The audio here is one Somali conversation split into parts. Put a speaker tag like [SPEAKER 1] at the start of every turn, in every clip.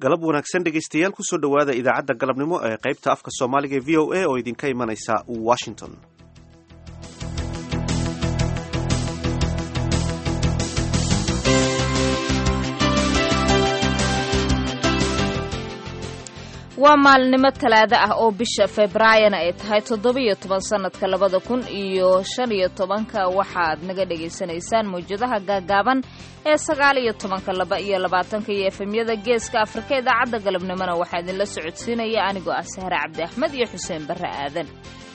[SPEAKER 1] galab wanaagsan dhegaystayaal kusoo dhowaada idaacadda galabnimo ee qaybta afka soomaaliga ee v o a oo idinka imanaysa washington
[SPEAKER 2] waa maalinimo talaado ah oo bisha februaayona ay tahay toddobiyo toban sannadka labada kun iyo shan iyo tobanka waxaad naga dhagaysanaysaan mawjadaha gaagaaban ee sagaal iyo tobanka laba iyo labaatanka iyo efemyada geeska afrika idaacadda galabnimona waxaa idinla socodsiinaya anigoo ah sahre cabdi axmed iyo xuseen barre aadan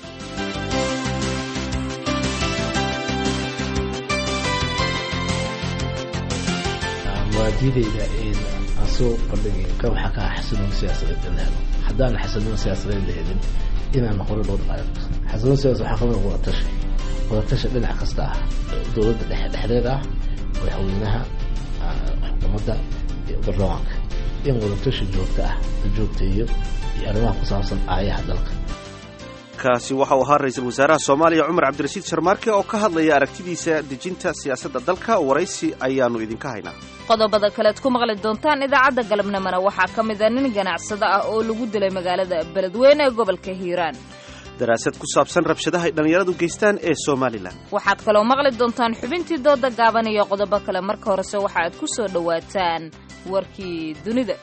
[SPEAKER 3] mawaadiidayda aan soo bandhigay ka waxaa ka ah xasiloon siyaasadeed in la helo haddaan xasiloon siyaasadeed la helin inaan hore loo dhaqaayo xasiloon siyaasad waxaa kamid wadatashi wadatashi dhinac kasta ah dowladda dhexe dhexdeed ah madaxweynaha xukuumadda iyo baarlamaanka in wadatashi joogto ah la joogteeyo iyo arrimaha ku saabsan aayaha dalka
[SPEAKER 1] kaasi waxa uu ahaa ra-iisul wasaaraha soomaaliya cumar cabdirashiid sharmaarke oo ka hadlaya aragtidiisa dejinta siyaasadda dalka waraysi ayaannu idinka haynaa
[SPEAKER 2] qodobada kalead ku maqli doontaan idaacadda galabnimona waxaa ka mid a nin ganacsado ah oo lagu dilay magaalada beledweyne ee gobolka hiiraan
[SPEAKER 1] daraasad ku saabsan rabshadaha ay dhallinyaradu geystaan ee somalilan
[SPEAKER 2] waxaad kaloo maqli doontaan xubintii dooda gaaban iyo qodobo kale marka horese waxa aad ku soo dhowaataan warkii dunida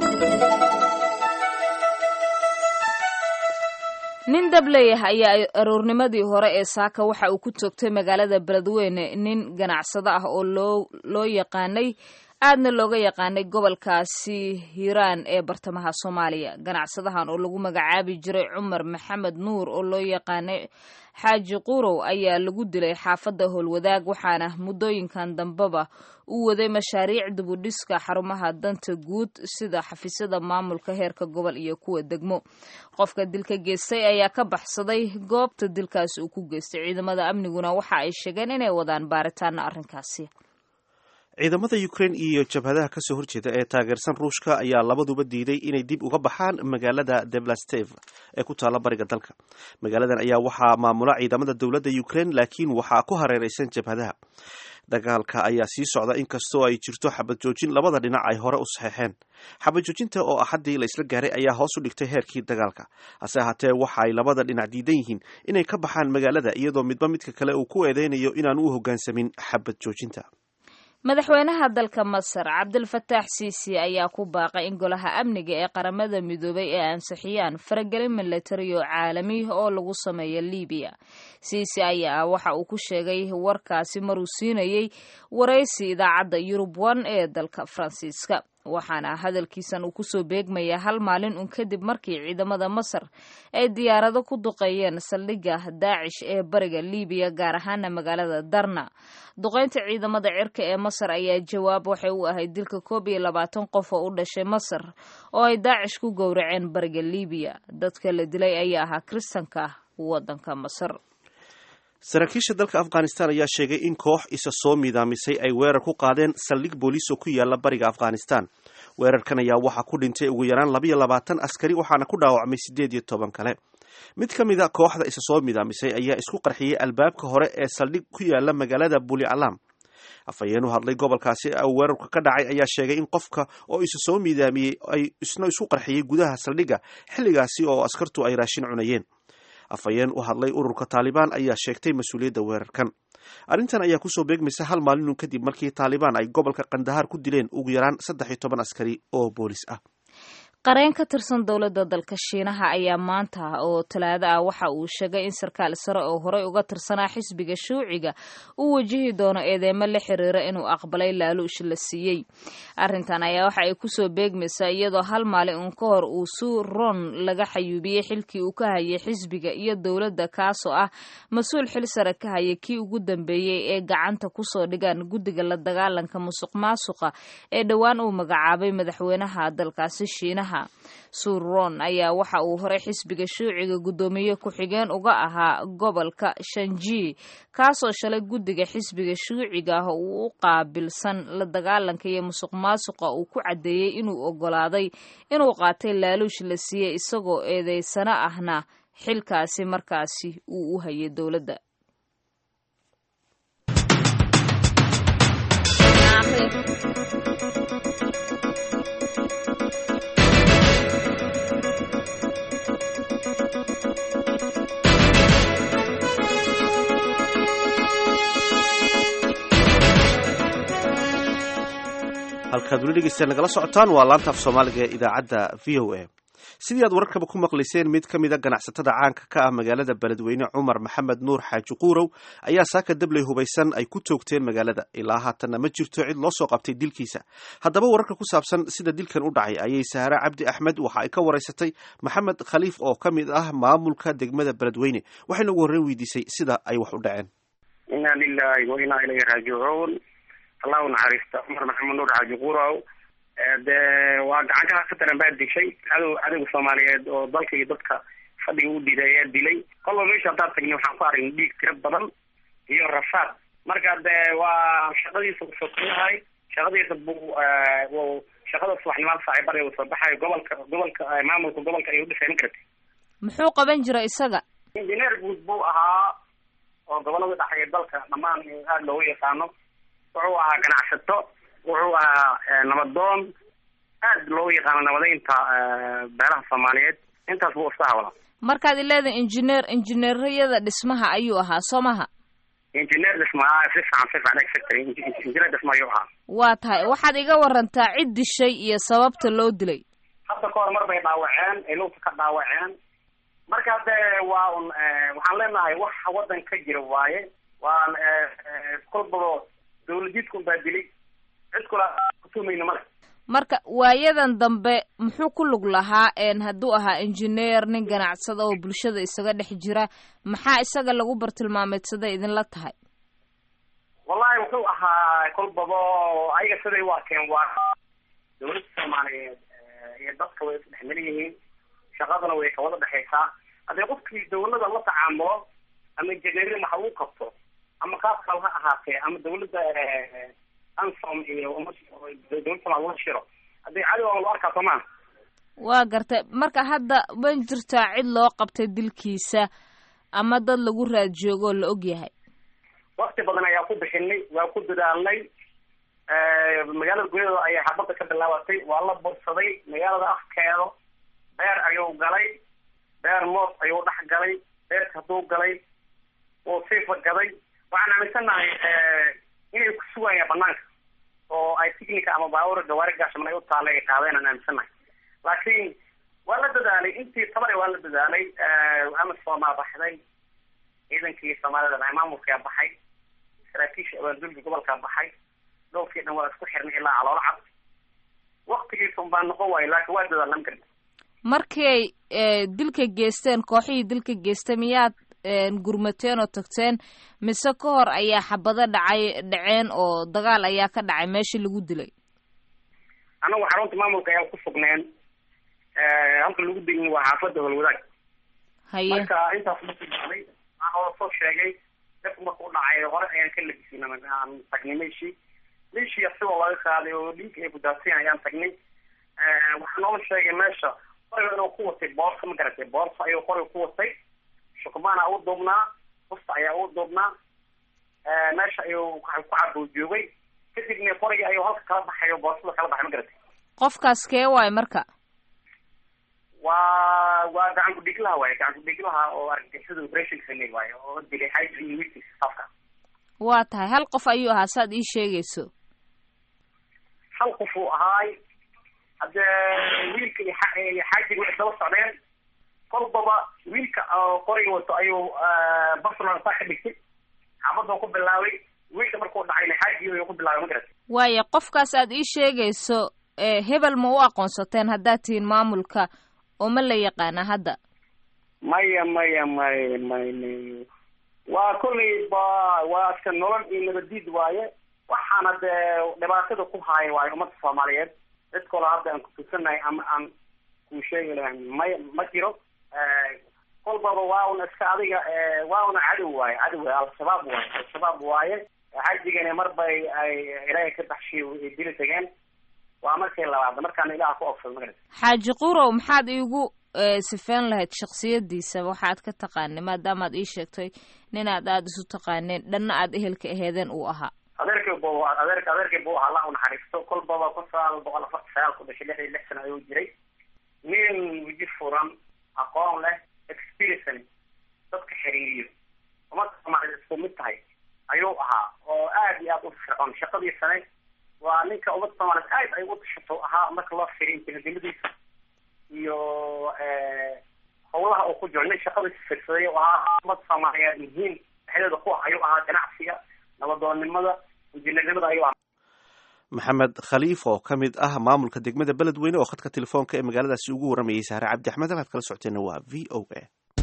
[SPEAKER 2] nin dableeyah ayaa aroornimadii hore ee saaka waxa uu ku toogtay magaalada beledweyne nin ganacsado ah oo loo loo yaqaanay aadna looga yaqaanay gobolkaasi hiiraan ee bartamaha soomaaliya ganacsadahan oo lagu magacaabi jiray cumar maxamed nuur oo loo yaqaanay xaaji qurow ayaa lagu dilay xaafadda howlwadaag waxaana muddooyinkan dambeba u waday mashaariic dibudhiska xarumaha danta guud sida xafiisyada maamulka heerka gobol iyo kuwa degmo qofka dilka geystay ayaa ka baxsaday goobta dilkaasi uu ku geystay ciidamada amniguna waxa ay sheegeen inay wadaan baaritaana arrinkaasi
[SPEAKER 1] ciidamada ukrain iyo jabhadaha kasoo horjeeda ee taageersan ruushka ayaa labaduba diiday inay dib uga baxaan magaalada deblastev ee ku taalla bariga dalka magaaladan ayaa waxaa maamula ciidamada dowladda ukrain laakiin waxaa ku hareeraysan jabhadaha dagaalka ayaa sii socda inkastoo ay jirto xabad joojin labada dhinac ay hore u saxeexeen xabad joojinta oo axaddii la isla gaaray ayaa hoos u dhigtay heerkii dagaalka hase ahaatee waxa ay labada dhinac diidan yihiin inay ka baxaan magaalada iyadoo midba midka kale uu ku eedeynayo inaanu u hoggaansamin xabad joojinta
[SPEAKER 2] madaxweynaha dalka masar cabdilfataax siisi ayaa ku baaqay in golaha amniga ee qaramada midoobay ay ansixiyaan faragelin milatari oo caalami oo lagu sameeyo libiya siisi ayaa waxa uu ku sheegay warkaasi maruu siinayey waraysi idaacadda yurub one ee dalka faransiiska waxaana hadalkiisan uu kusoo beegmayaa hal maalin un kadib markii ciidamada masar ay diyaarado ku duqeeyeen saldhigga daacish ee bariga libiya gaar ahaana magaalada darna duqeynta ciidamada cirka ee masar ayaa jawaab waxay u ahayd dilka koob iyo labaatan qof oo u dhashay masar oo ay daacish ku gowraceen bariga libiya dadka la dilay ayaa ahaa kiristanka waddanka masar
[SPEAKER 1] saraakiisha dalka afghanistan ayaa sheegay in koox isa soo miidaamisay ay weerar ku qaadeen saldhig booliis oo ku yaala bariga afghanistan weerarkan ayaa waxaa ku dhintay ugu yaraan labayo labaatan askari waxaana ku dhaawacmay siddeed iyo toban kale mid ka mid a kooxda isa soo miidaamisay ayaa isku qarxiyey albaabka hore ee saldhig ku yaala magaalada buli alam afhayeen u hadlay gobolkaasi weerarka ka dhacay ayaa sheegay in qofka oo isa soo miidaamiyey ay isna isu qarxiyey gudaha saldhigga xilligaasi oo askartu ay raashin cunayeen afhayeen u hadlay ururka taalibaan ayaa sheegtay mas-uuliyadda weerarkan arrintan ayaa kusoo beegmaysa hal maalinun kadib markii taalibaan ay gobolka kandahaar ku dileen ugu yaraan saddex iyo toban askari oo boolis ah
[SPEAKER 2] qareen ka tirsan dowladda dalka shiinaha ayaa maanta oo talaado ah waxa uu sheegay in sarkaal sare oo horey uga tirsanaa xisbiga shuuciga uu wajihi doono eedeymo la xiriira inuu aqbalay laaluush la siiyey arrintan ayaa waxa ay kusoo beegmaysaa iyadoo hal maalin uun ka hor uu suu ron laga xayuubiyey xilkii uu ka hayay xisbiga iyo dowladda kaasoo ah mas-uul xil sare ka hayay kii ugu dambeeyey ee gacanta kusoo dhigaan guddiga la dagaalanka musuq maasuqa ee dhowaan uu magacaabay madaxweynaha dalkaasi shiinaha suurron ayaa waxa uu horey xisbiga shuuciga guddoomiye ku-xigeen uga ahaa gobolka shanji kaasoo shalay guddiga xisbiga shuuciga ah uu u qaabilsan la dagaalanka iyo musuq maasuqa uu ku caddeeyey inuu oggolaaday inuu qaatay laaluush la siiyey isagoo eedeysano ahna xilkaasi markaasi uu u hayay dowladda
[SPEAKER 1] halkaad weli dhegeystaen nagala socotaan waa laanta af soomaaliga ee idaacadda v o a sidii aad wararkaba ku maqlayseen mid ka mida ganacsatada caanka ka ah magaalada beledweyne cumar maxamed nuur xaaji quurow ayaa saaka dabley hubaysan ay ku toogteen magaalada ilaa haatanna ma jirto cid loo soo qabtay dilkiisa haddaba wararka ku saabsan sida dilkan u dhacay ayay sahra cabdi axmed waxa ay ka waraysatay maxamed khaliif oo ka mid ah maamulka degmada beledweyne waxayna ugu horreyn weydiisay sida ay wax u dhaceen
[SPEAKER 4] inna lilahi wa inaa ilayhi raajicuun allahu naxariista cumar maxamed nuur xaaji quurow de waa gacankaha ka daran baa dishay cadow cadowga soomaaliyeed oo dalka iyo dadka fadhiga u dhiiday ayaa dilay kolba meesha haddaad tagni waxaan ku aragnay dhiig tiro badan iyo rafaad marka de waa shaqadiisa usokuyahay shaqadiisa bu shaqada subaxnimaad saaciibada uu soo baxayo gobolka gobolka maamulka gobolka ayuu dhisay ma garata
[SPEAKER 2] muxuu qaban jira isaga
[SPEAKER 4] injineer guud buu ahaa oo gobolada dhexeeya dalka dhammaan aada loogu yaqaano wuxuu ahaa ganacsato wuxuu ahaa nabadoon aad loogu yaqaano nabadeynta beelaha soomaaliyeed intaas buu iska hawlaa
[SPEAKER 2] markaad ileedahay injineer injineeriyada dhismaha ayuu ahaa soo maha
[SPEAKER 4] injineer dhisma si fiican si fiican secretary injineer dhisma ayuu ahaa
[SPEAKER 2] waa tahay waxaad iga warantaa cid dishay iyo sababta loo dilay
[SPEAKER 4] hadda ka hor mar bay dhaawaceen ay lugta ka dhaawaceen marka de waa un waxaan leenahay wax waddan ka jira waaye waan kolbaba dawladiidkun baa dilay cid kula kutumayno male
[SPEAKER 2] marka waayadan dambe muxuu ku lug lahaa n hadduu ahaa injineer nin ganacsada oo bulshada isaga dhex jira maxaa isaga lagu bartilmaameedsaday idinla tahay
[SPEAKER 4] wallahi wuxuu ahaa kolbaba ayaga siday u arkeen waa dawladda soomaaliyeed iyo dadka way isdhexmel yihiin shaqadana way kawada dhexaysaa haddii qofkii dawlada la tacaamulo ama injineerin waxa uu qabto ama qaab kale ha ahaatee ama dawladda ansom iyo dawladda somalia la shiro haddii cadow loo arkaa soomaa
[SPEAKER 2] waa gartay marka hadda ma jirtaa cid loo qabtay dilkiisa ama dad lagu raad joogo oo la og yahay
[SPEAKER 4] wakti badan ayaa ku bixinay waa ku dadaalnay magaalada gudaheeda ayaa xabadda ka bilaabatay waa la bursaday magaalada afkeeda beer ayuu galay beer moos ayuu dhex galay beerka hadduu galay wuu sii fagaday waxaan aaminsanahay inay ku sugayaan banaanka oo ay ticnica ama baabuura gawaari gaashaman ay u taalla ay qaadeen aan aaminsanahay laakiin waa la dadaalay intii tabare waa la dadaalay amasomaa baxday ciidankii soomaalida maamulkaa baxay saraakiisha abaaldulka gobolkaa baxay dhowrkii dhan waa isku xirnay ilaa caloola cad waktigiisa un baa noqon waayo laakiin waa dadaalnam karta
[SPEAKER 2] markay dilka geysteen kooxihii dilka geystay miyaad gurmateen oo tagteen mise ka hor ayaa xabado dhacay dhaceen oo dagaal ayaa ka dhacay meeshii lagu dilay
[SPEAKER 4] anagu xarunta maamulka ayaa ku sugneen halka lagu dilin waa xaafadda holwadaag
[SPEAKER 2] haye
[SPEAKER 4] marka intaas markii dhacday waxaan oo soo sheegay dadku marka u dhacay hore ayaan ka labisin aan tagnay meeshii meeshii asigoo laga qaaday oo dhiig ay gudaasiin ayaan tagnay waxaa noola sheegay meesha qoriga inuu ku watay boorsa ma garatay boorsa ayuu qoriga ku watay shukmaana u duubnaa busta ayaa u duubnaa meesha ayuu ku cabuu joogay kadibna qorigii ayuu halka kala baxay oo boorsada kala baxay ma garatay
[SPEAKER 2] qofkaas kee waay marka
[SPEAKER 4] waa waa gacan kudhiglaha waaye gacan kudhiglaha oo argagixisada operation samey waaye oo dilay hydra iyo witis safka
[SPEAKER 2] waa tahay hal qof ayuu ahaa saad ii sheegayso
[SPEAKER 4] hal qof uu ahaay haddee wiilka iyo iyo xaajiga waxay daba socdeen kolbaba wiilka qoriga wato ayuu barcelona saa ka dhigtay xaabadoo ku bilaabay wiilka markuu dhacayna xaajiga ayuu ku bilaabay ma garat
[SPEAKER 2] waaya qofkaas aad ii sheegayso hebel ma u aqoonsateen haddaad tihiin maamulka oo ma la yaqaana hadda
[SPEAKER 4] maya maya may may may waa kollay ba waa iska nolol iyo nabadiid waaye waxaana dee dhibaatada ku haaya waaye ummadda soomaaliyeed cid kaloo hadda aan kutusanahay ama aan kuu sheegi lahayn may ma jiro kolbaba waa una iska adiga waa una cadow waaye cadow al-shabaab waaye al-shabaab waaye xajigana mar bay ay ilaahay ka baxshiy ay dili tageen waa markii labaad markaana ilaha ku ofsad magarata
[SPEAKER 2] xaaji qurow maxaad iigu sifeyn lahayd shaksiyadiisa waxaad ka taqaanay maadaamaad ii sheegtay ninaad aada isu taqaaneen dhanna aad ehelka aheedeen uu ahaa
[SPEAKER 4] adeerkay bu adeerk adeerkay buu ahaa allah unaxariisto kolbaba kun sagaal boqol afarta sagaal ku dhashay lix iyo lix sano ayuu jiray nin weji furan aqoon leh experience dadka xiriiriyo ummadda soomaaliyed isku mid tahay ayuu ahaa oo aad iyo aad u fircoon shaqadiisane waa ninka ummadda soomaaliyeed aad ay u tashato ahaa marka loo fiiriyo intiladimadiisa iyo howlaha uu ku jiro nin shaqadiisa firsaday oo ahaa ummadda soomaaliyeed muhiim dhexdeeda ku ah ayuu ahaa ganacsiga nabadoonnimada injineernimada ayuu ahaa
[SPEAKER 1] maxamed khaliif oo ka mid ah maamulka degmada beledweyne oo khadka telefoonka ee magaaladaasi ugu waramayay sahre cabdi axmed halkaad kala socoteenna waa v o a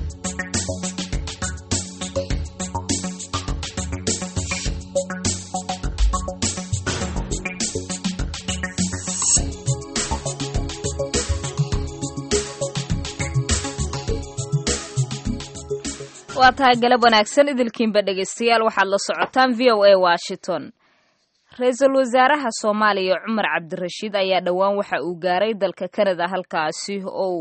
[SPEAKER 2] waa tahay galab wanaagsan idilkiinba dhegaystayaal waxaad la socotaan v o a washington ra-iisul wasaaraha soomaaliya cumar cabdirashiid ayaa dhowaan waxa uu gaaray dalka kanada halkaasi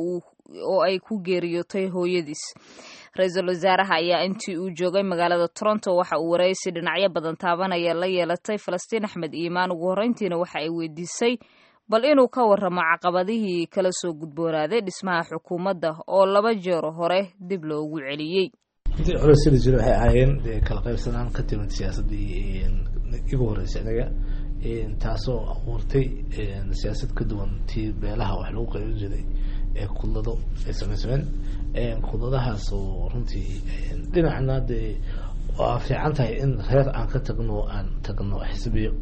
[SPEAKER 2] oo ay ku geeriyootay hooyadiis ra-iisul wasaaraha ayaa intii uu joogay magaalada toronto waxa uu waraysi dhinacyo badan taabanaya la yeelatay falastiin axmed iimaan ugu horreyntiina waxa ay weydiisay bal inuu ka warramo caqabadihii kala soo gudboonaaday dhismaha xukuumadda oo laba jeer hore dib loogu celiyey
[SPEAKER 3] intii hore sida jira waxay ahaayeen dee kala qaybsanaan ka timid siyaasaddii igu horreysay anaga taasoo abuurtay siyaasad ka duwan tii beelaha wax lagu qaybin jiray ee kudlado ay samaysameen kudladahaas oo runtii dhinacna dee waa fiican tahay in reer aan ka tagno aan tagno xisbiyo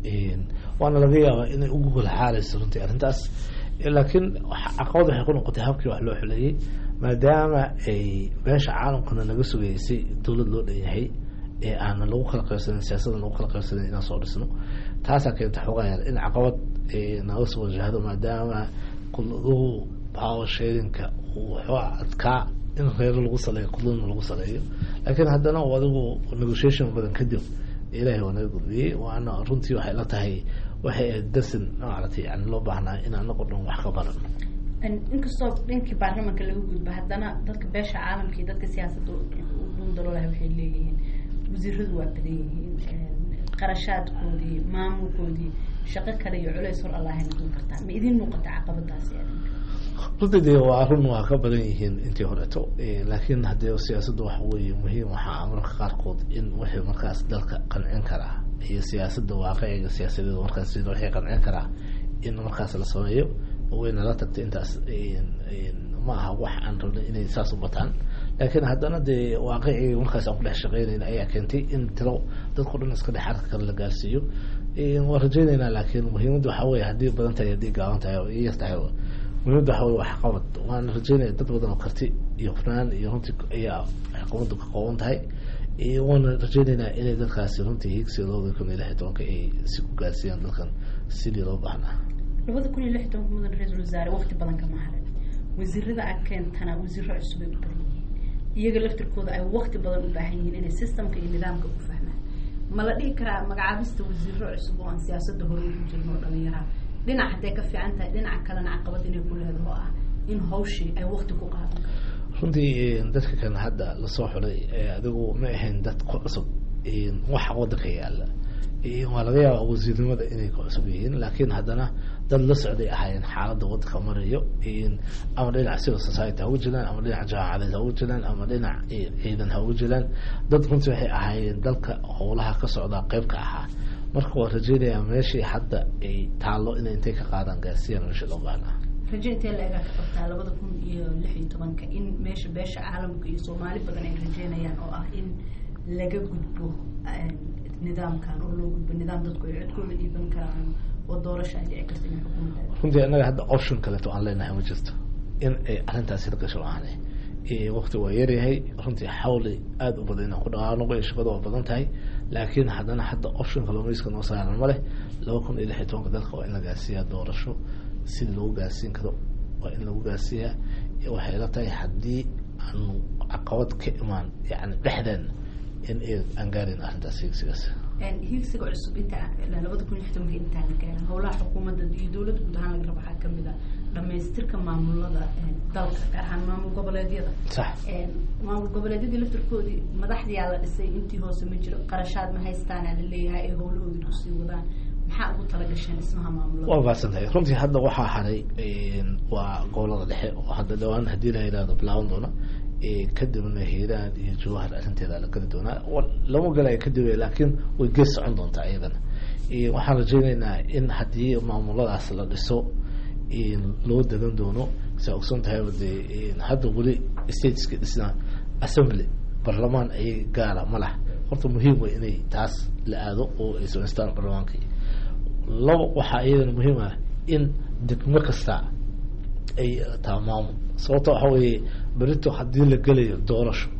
[SPEAKER 3] waana laga yaabaa inay ugu golxaalayso runtii arrintaas laakiin caqabad waxay ku noqotay habkii wax loo xuleeyey maadaama ay beesha caalamkana naga sugaysay dowlad loo dhanyahay ee aanan lagu kala qaybsanin siyaasaddan lagu kala qaybsanin inaan soo dhisno taasaa keenta xoogayaal in caqabad naga soo wajahdo maadaama kudladuhu power sharinka uu waxoo adkaa in reero lagu saleeyo kudladna lagu saleeyo laakiin haddana adigu negotiation badan kadib ilaahay waa naga gudbiyey waana runtii waxay la tahay waxay ahayd darsin maaragtay yani loo baahnaa in anago dhan wax ka baran
[SPEAKER 5] inkastoo dhankii baarlamanka laga gudba haddana dadka beesha caalamka iyo dadka siyaasadda dhundalolaha waxay leeyihiin wasiiradu waa badan yihiin qarashaadkoodii maamulkoodii shaqo kale iyo culeys hor allahay noqon kartaa ma idin muuqata caqabadaasi
[SPEAKER 3] runtii dee waa run waa ka badan yihiin intii horeeto laakiin haddee siyaasadda waxa weeye muhiim waxaa marka qaarkood in wixii markaas dalka qancin karaa iyo siyaasadda waaqiciga siyaasadeed markaas wixii qancin karaa in markaas la sameeyo wayna la tagtay intaas ma aha wax aan rabnay inay saas u bataan laakiin haddana dee waaqicii markaas aan ku dhex shaqeynayna ayaa keentay in tiro dadko dhan iska dhex arka kale la gaarsiiyo waan rajeyneynaa laakiin muhiimadda waxaa weye haddii badan tahay haddii gaaban tahay oo yar tahay muhiimadda waxaa weye wax qabad waan rajeynaya dad badan oo karti iyo hufnaan iyo runtii ayaa xukuumaddu ka kooban tahay waana rajeyneynaa inay dadkaasi runtii higsiga labada kun iyo lix iyo tobanka ay si ku gaarsiiyaan dalkan sidii loo baahnaa
[SPEAKER 5] labada kun iyo lix tobanka mudan ra-iisul wasaare waqti badan kama harin wasiirada aad keentana wasiiro cusub ay u badan yihiin iyaga laftirkooda ay waqti badan u baahan yihiin inay systemka iyo nidaamka ku fahmaan ma la dhihi karaa magacaabista wasiiro cusub oo aan siyaasadda hore ugu jirno oo dhalinyaraha dhinac hadday ka fiican tahay dhinaca kalena caqabad inay ku leedaho ah in hawshii ay waqti ku qaadan
[SPEAKER 3] runtii dadka kan hadda lasoo xulay adigu ma ahayn dad ku cusub waxa wadanka yaala waa laga yaaba wasiirnimada inay ku cusub yihiin laakiin haddana dad la socday ahaayeen xaaladda wadanka marayo ama dhinac civil society ha uga jiraan ama dhinac jamaacadeed ha uga jiraan ama dhinac ciidan ha uga jiraan dad runtii waxay ahaayeen dalka howlaha ka socdaa qeyb ka ahaa marka waa rajeynayaa meeshii hadda ay taallo inay intay ka qaadaan gaarsiiyaan meesha loo baahnaa
[SPEAKER 5] rajo intee la-egaa ka qabtaa labada kun iyo lix iyo tobanka in meesha beesha caalamka iyo soomaali badan ay rajeynayaan oo ah in laga gudbo nidaamkan oo loo gudbo nidaam dadku ay codkooda dhiiban karaan oo doorasha ay dhici karta inay xukuumadda
[SPEAKER 3] runtii annaga hadda option kaleeto aan leenahay ma jirto in ay arrintaasi la gasho aanay waqti waa yaryahay runtii xawli aada u badan inaan ku dhaqaanoqo iyo shaqada waa badan tahay laakiin haddana hadda option kalluumayska noo saaran ma leh laba kun iyo lix iyo tobanka dalka waa in la gaarsiiyaa doorasho sida lagu gaarsiin karo waa in lagu gaarsiiyaa waxay la tahay haddii aanu caqabad ka imaan yani dhexdeen in aan gaarin arrintaas higsigaas
[SPEAKER 5] higsiga cusub inta labada kun iyo lix tobanka intaan la gaarin howlaha xukuumadda iyo dowladda guud ahaan laga rabo waxaa kamid a dhamaystirka maamulada dalka gaar ahaan maamul goboleedyada
[SPEAKER 3] sax
[SPEAKER 5] maamul goboleedyadii laftirkoodii madaxdiyaa la dhisay intii hoose ma jiro qarashaad ma haystaana la leeyahay ay howlahoodii kusii wadaan maxaa ugu talagasheen dhismaha maamulada
[SPEAKER 3] waa baadsantahay runtii hadda waxaa haray waa gobolada dhexe oo hadda dhawaan haddii la yidhahdo bilaaban doona kadibna hiiraan iyo jawahar arrinteeda la geli doonaa lama galaya kadib laakiin way gees socon doontaa iyadana waxaan rajeyneynaa in haddii maamuladaas la dhiso loo dadan doono saa ogsoon tahayba dee hadda weli stateska dhisnaa assembly barlamaan ayay gaara ma lah horta muhiim way inay taas la aado oo ay samaystaan barlamaankii laba waxaa iyadana muhiim ah in degmo kasta ay taa maamul sababta waxa weeye berito haddii la gelayo doorasho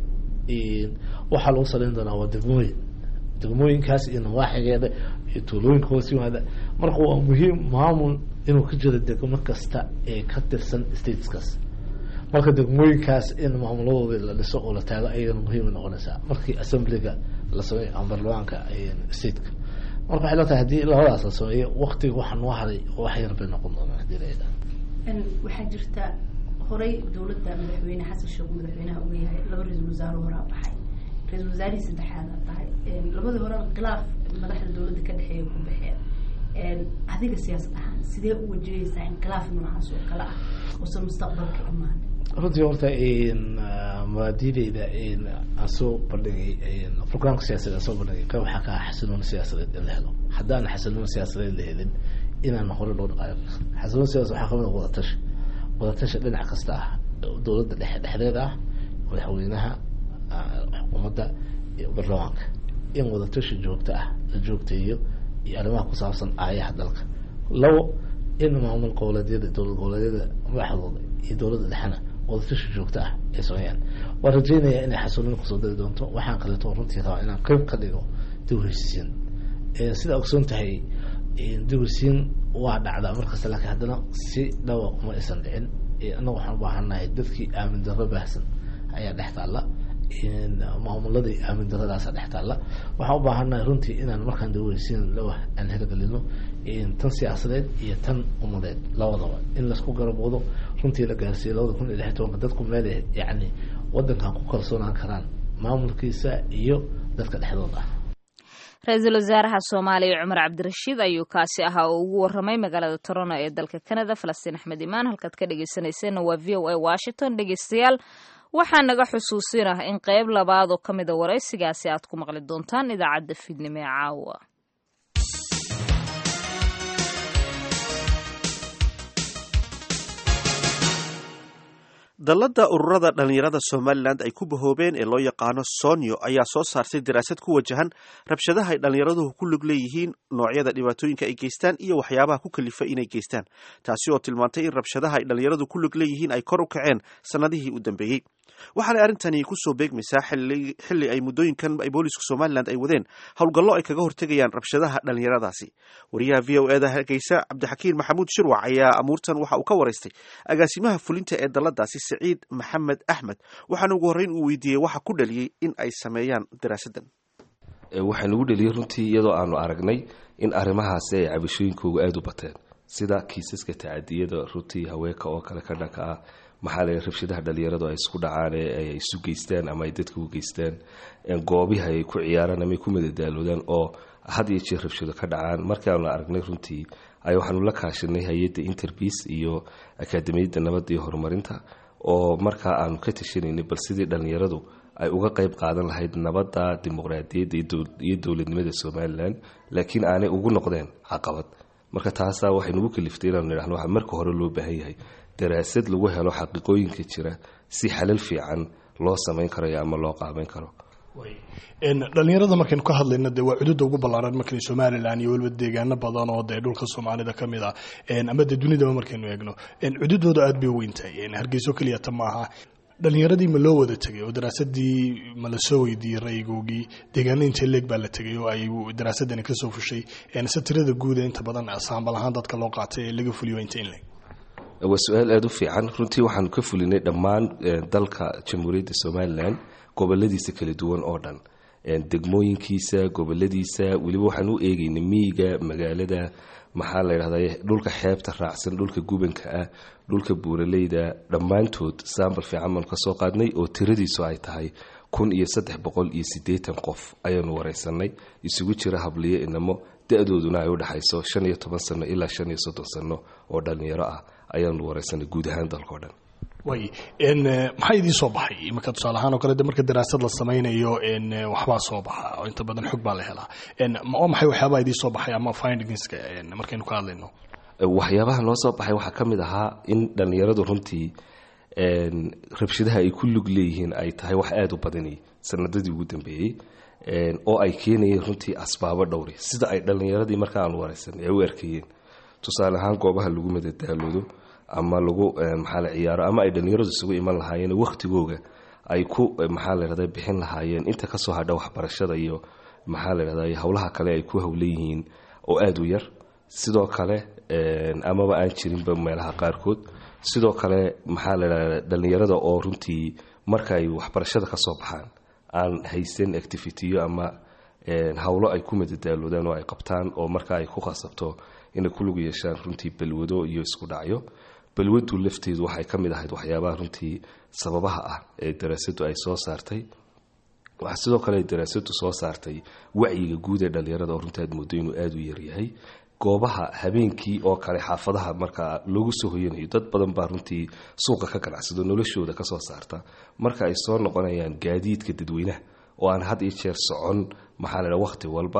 [SPEAKER 3] waxaa lagu saleyn doonaa waa degmooyin degmooyinkaas iyo nawaaxigeeda iyo tuulooyinka hoos yimaada marka waa muhiim maamul inuu ka jiro degmo kasta ee ka tirsan stateskaas marka degmooyinkaas in maamuladooda la dhiso oo la taago ayadana muhiima noqonaysaa markii assemblyga la sameeyo ama barlamaanka stateka marka waxay la tahay haddii labadaas la sameeyo waktiga waxa noo haray wax yar bay noqon doonaan hadii la yidhaha
[SPEAKER 5] waxaa jirta horey dowladda madaxweyne xasan sheekh madaxweynaha uu yahay laba ra-iisul wasaare horaa baxay ra-iisul wasaarihii saddexaada tahay labadii hore khilaaf madaxda dowladda ka dhexeeya ku baxeen adiga siyaasad ahaan sidee u wajahaysaa in khilaaf noocaas oo kale ah uusan mustaqbalka imaan
[SPEAKER 3] runtii horta mabaadideyda aan soo bandhigay programka siyaasadeed aan soo bandhigay qayb waxaa ka ah xasiloon siyaasadeed in la helo haddaan xasiloon siyaasadeed la helin inaan hore loo dhaqaayo xasiloon siyaasad waxaa kamid a wadatashi wadatashi dhinac kasta ah dowladda dhexe dhexdeeda ah madaxweynaha xukuumadda iyo barlamaanka in wadatashi joogto ah la joogteeyo iyo arrimaha ku saabsan aayaha dalka labo in maamul goboleedyada dowlad goboleedyada madaxdooda iyo dowladda dhexena wadatashi joogto ah ay sameeyaan waan rajeynayaa inay xasuulin kusoo dari doonto waxaan kaleeto runtii rabaa inaan qeyb ka dhigo dib heshiisiin sidaa ogsoon tahay dib heshiisiin waa dhacdaa markasta laakiin haddana si dhawa uma aysan dhicin annaga waxaan u baahannahay dadkii aamin darro baahsan ayaa dhex taalla maamuladii aamin daradaasa dhex taalla waxaan u baahannahay runtii inaan markaan dib heshiisiin lawa aan hirgelino tan siyaasadeed iyo tan umadeed labadaba in laisku garaboodo runtii la gaarsiiyo labada kun iyo lix tobanka dadku meel yacni wadankan ku kalsoonaan karaan maamulkiisa iyo dadka dhexdooda ah
[SPEAKER 2] ra-iisul wasaaraha soomaaliya cumar cabdirashiid ayuu kaasi ahaa oo ugu waramay magaalada toronto ee dalka canada falastiin axmed imaan halkaad ka dhegeysaneyseenna waa v o a washington dhegeystayaal waxaa naga xusuusin ah in qeyb labaad oo ka mida waraysigaasi aad ku maqli doontaan idaacadda fiidnimo ee caawa
[SPEAKER 1] dalladda ururada dhallinyarada somalilan ay ku bahoobeen ee loo yaqaano sonyo ayaa soo saartay daraasad ku wajahan rabshadaha ay dhallinyaraduhu ku lug leeyihiin noocyada dhibaatooyinka ay geystaan iyo waxyaabaha ku kalifa inay geystaan taasi oo tilmaantay in rabshadaha ay dhallinyaradu ku lug leeyihiin ay kor u kaceen sannadihii u dambeeyey waxaanay arrintani kusoo beegmaysaa xilli ay muddooyinkan ay booliisku somalilan ay wadeen howlgallo ay kaga hortegayaan rabshadaha dhallinyaradaasi wariyaha v o eda hargeysa cabdixakiin maxamuud shirwac ayaa amuurtan waxa uu ka waraystay agaasimaha fulinta ee dalladaasi saciid maxamed axmed waxaana ugu horreyn uu weydiiyey waxa ku dhaliyey in ay sameeyaan daraasaddan
[SPEAKER 6] waxaa nagu dheliyey runtii iyadoo aanu aragnay in arrimahaasi ay cabashooyinkoogu aada u bateen sida kiisaska tacadiyada runtii haweenka oo kale ka dhanka ah maxaa la rabshadaha dhalinyaradu ay isku dhacaan ee ay isu geystaan ama ay dadka u geystaan goobihi ay ku ciyaaraan ama ay ku madadaaloodaan oo had iyo jeer rabshado ka dhacaan markaanu aragnay runtii ay waxaanu la kaashanay hay-adda interbice iyo akaademiyadda nabadda iyo horumarinta oo markaa aanu ka tashanaynay bal sidii dhallinyaradu ay uga qayb qaadan lahayd nabadda dimuqraadiyadda iyo dowladnimada somalilan laakiin aanay ugu noqdeen caqabad marka taasaa waxay nagu kaliftay inaanu nidhahno waxa marka hore loo baahan yahay daraasad lagu helo xaqiiqooyinka jira si xalal fiican loo samayn karayo ama loo qaabeyn karo
[SPEAKER 7] dhalinyarada markaynu ka hadlayno dee waa cududa ugu ballaaran markaynu somalilan iyo weliba deegaano badan oo dee dhulka soomaalida ka mid ah ama dee dunidaba markaynu eegno cududooda aada bay weyntahay hargeyso keliyata maaha dhalinyaradii ma loo wada tegay oo daraasadii ma lasoo weydiiyey ra'yigoogii deegaano intee leeg baa la tegay oo ay daraasadani kasoo fushay se tirada guuda inta badan saambal ahaan dadka loo qaatay ee laga fuliyo inta in leeg
[SPEAKER 6] waa su-aal aada u fiican runtii waxaanu ka fulinay dhammaan dalka jamhuuriyadda somalilan goboladiisa kala duwan oo dhan degmooyinkiisa goboladiisa weliba waxaan u eegaynay miyiga magaalada maxaa la ydhahda dhulka xeebta raacsan dhulka gubanka ah dhulka buuraleyda dhammaantood saambal fiican baanu ka soo qaadnay oo tiradiisu ay tahay kun iyo saddex boqol iyo siddeetan qof ayaanu wareysanay isugu jira habliyo inamo da-dooduna ay u dhexayso shan iyo toban sano ilaa shan iyo soddon sano oo dhallinyaro ah ayaanu wareysanay guud ahaan dalkao dhan
[SPEAKER 7] way maxaa idiin soo baxay iminka tusaale ahaan oo kale de marka daraasad la samaynayo waxbaa soo baxa oo inta badan xog baa la helaa oo maxay waxyaabaa idiin soo baxay ama findingska markaynu ka hadlayno
[SPEAKER 6] waxyaabaha noo soo baxay waxaa ka mid ahaa in dhallinyaradu runtii rabshadaha ay ku lug leeyihiin ay tahay wax aada u badani sanadadii ugu dambeeyey oo ay keenayeen runtii asbaabo dhowri sida ay dhallinyaradii marka aan waraysan ay u arkayeen tusaale ahaan goobaha lagu madadaaloodo ama lagu maxaa la ciyaaro ama ay dhallinyaradu isugu iman lahaayeen wakhtigooga ay ku maxaa la yidhahda bixin lahaayeen inta kasoo hadha waxbarashada iyo maxaa la yidhahda howlaha kale ay ku howlan yihiin oo aada u yar sidoo kale amaba aan jirinba meelaha qaarkood sidoo kale maxaa la yidhahda dhallinyarada oo runtii marka ay waxbarashada kasoo baxaan aan haysan activityo ama howlo ay ku madadaaloodaan oo ay qabtaan oo marka ay ku khasabto inay ku lug yeeshaan runtii balwado iyo isku dhacyo balwadu lafteedu waxay ka mid ahayd waxyaabaha runtii sababaha ah ee daraasadu ay soo saartay waxaa sidoo kale daraasadu soo saartay wacyiga guud ee dhallinyarada oo runtii aad moodo inuu aada u yaryahay goobaha habeenkii oo kale xaafadaha markaa loogu soo hoyanayo dad badan baa runtii suuqa ka ganacsado noloshooda kasoo saarta marka ay soo noqonayaan gaadiidka dadweynaha oo aan had iyo jeer socon maxaa la waqti walba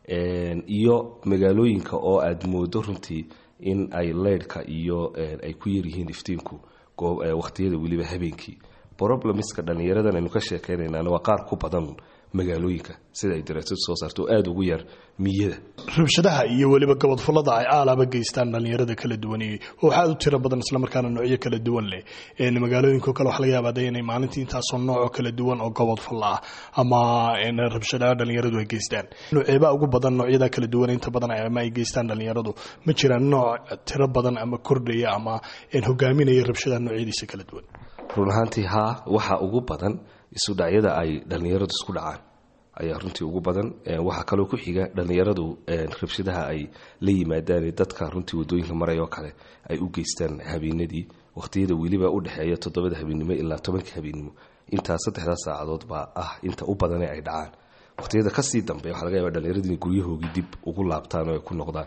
[SPEAKER 6] iyo magaalooyinka oo aada moodo runtii in ay leydhka iyo ay ku yaryihiin iftiinku waqtiyada weliba habeenkii problemiska dhallinyaradan aynu ka sheekeynaynaan waa qaar ku badan magaalooyinka sida ay daraasadu soo saarto oo aada ugu yar miyada
[SPEAKER 7] rabshadaha iyo weliba gobodfulada ay aalaaba geystaan dhallinyarada kala duwan oo waxaa aad u tiro badan islamarkaana noocyo kala duwan leh magaalooyinko kale waxa laga yaabaa de inay maalintii intaasoo noocoo kala duwan oo gobodfulla ah ama rabshadaha dhallinyaradu ay geystaan nooceebaa ugu badan noocyada kala duwan inta badan ama ay geystaan dhallinyaradu ma jiraan nooc tiro badan ama kordhaya ama hogaaminaya rabshadaha noocyadiisa kala duwan
[SPEAKER 6] run ahaantii haa waxaa ugu badan isu dhacyada ay dhallinyaradu isku dhacaan ayaa runtii ugu badan waxaa kaloo ku xiga dhallinyaradu rabshadaha ay la yimaadaan dadka runtii wadooyinka marayoo kale ay u geystaan habeenadii waqhtiyada weliba u dhexeeya toddobada habeennimo ilaa tobanka habeennimo intaa saddexdaa saacadood baa ah inta u badane ay dhacaan waqhtiyada kasii dambe waxaa laga yaaba dhallinyaradu inay guryahoogii dib ugu laabtaan oo ay ku noqdaan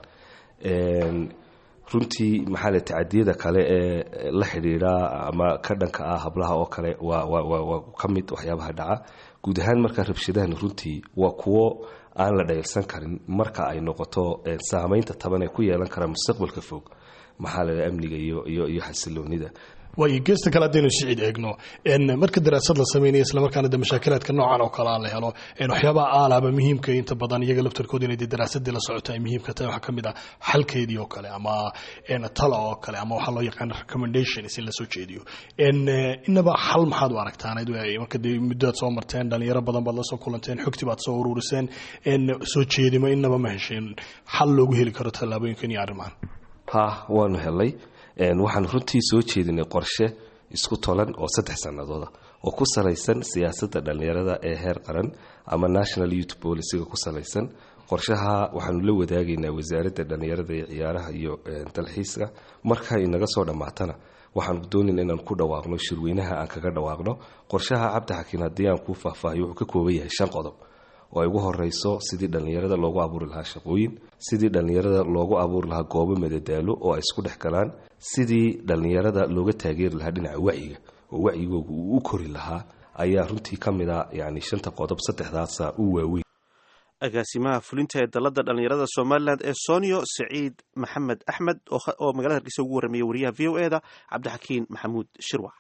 [SPEAKER 6] runtii maxaa le tacadiyada kale ee la xidhiidha ama ka dhanka ah hablaha oo kale waa ka mid waxyaabaha dhaca guud ahaan markaa rabshadahan runtii waa kuwo aan la dhaylsan karin marka ay noqoto saameynta taban ee ku yeelan kara mustaqbalka fog maxaa la amniga iyo iyo xasiloonida
[SPEAKER 7] waayo geesta kale haddaynu sicid eegno marka daraasad la sameynaya islamarkaana de mashaakilaadka noocan oo kale la helo waxyaabaha aalaaba muhiimka inta badan iyaga laftarkooda inay de daraasadii la socoto ay muhiimka tahay waxaa kamid ah xalkeedii oo kale ama tala oo kale ama waxaa loo yaqaan recommendations in lasoo jeediyo inaba xal maxaad u aragtaan marka de muddoad soo marteen dhalinyaro badan baad lasoo kulanteen xogti baad soo ururiseen soo jeedimo inaba ma hesheen xal loogu heli karo tallaabooyinkan iyo arrimahan
[SPEAKER 6] ha waanu helay waxaan runtii soo jeedinay qorshe isku tolan oo saddex sanadooda oo ku salaysan siyaasadda dhallinyarada ee heer qaran ama national youth boliciga ku salaysan qorshaha waxaanu la wadaagaynaa wasaaradda dhallinyarada ee ciyaaraha iyo dalxiiska marka inaga soo dhammaatana waxaanu doonayna inaan ku dhawaaqno shirweynaha aan kaga dhawaaqno qorshaha cabdixakiin haddii aan kuu faahfaahiyo wuxuu ka kooban yahay shan qodob oo ay ugu horeyso sidii dhallinyarada loogu abuuri lahaa shaqooyin sidii dhallinyarada loogu abuuri lahaa goobo madadaalo oo ay isku dhex galaan sidii dhallinyarada looga taageeri lahaa dhinaca wacyiga oo wacyigooga uu u kori lahaa ayaa runtii ka mid a yani shanta qodob saddexdaasa u waaweyn
[SPEAKER 1] agaasimaha fulinta ee dalada dhallinyarada somalilan ee sonio saciid maxamed axmed oo magaalada hargeysa ugu warramaya wariyaha v o e da cabdixakiin maxamuud shirwac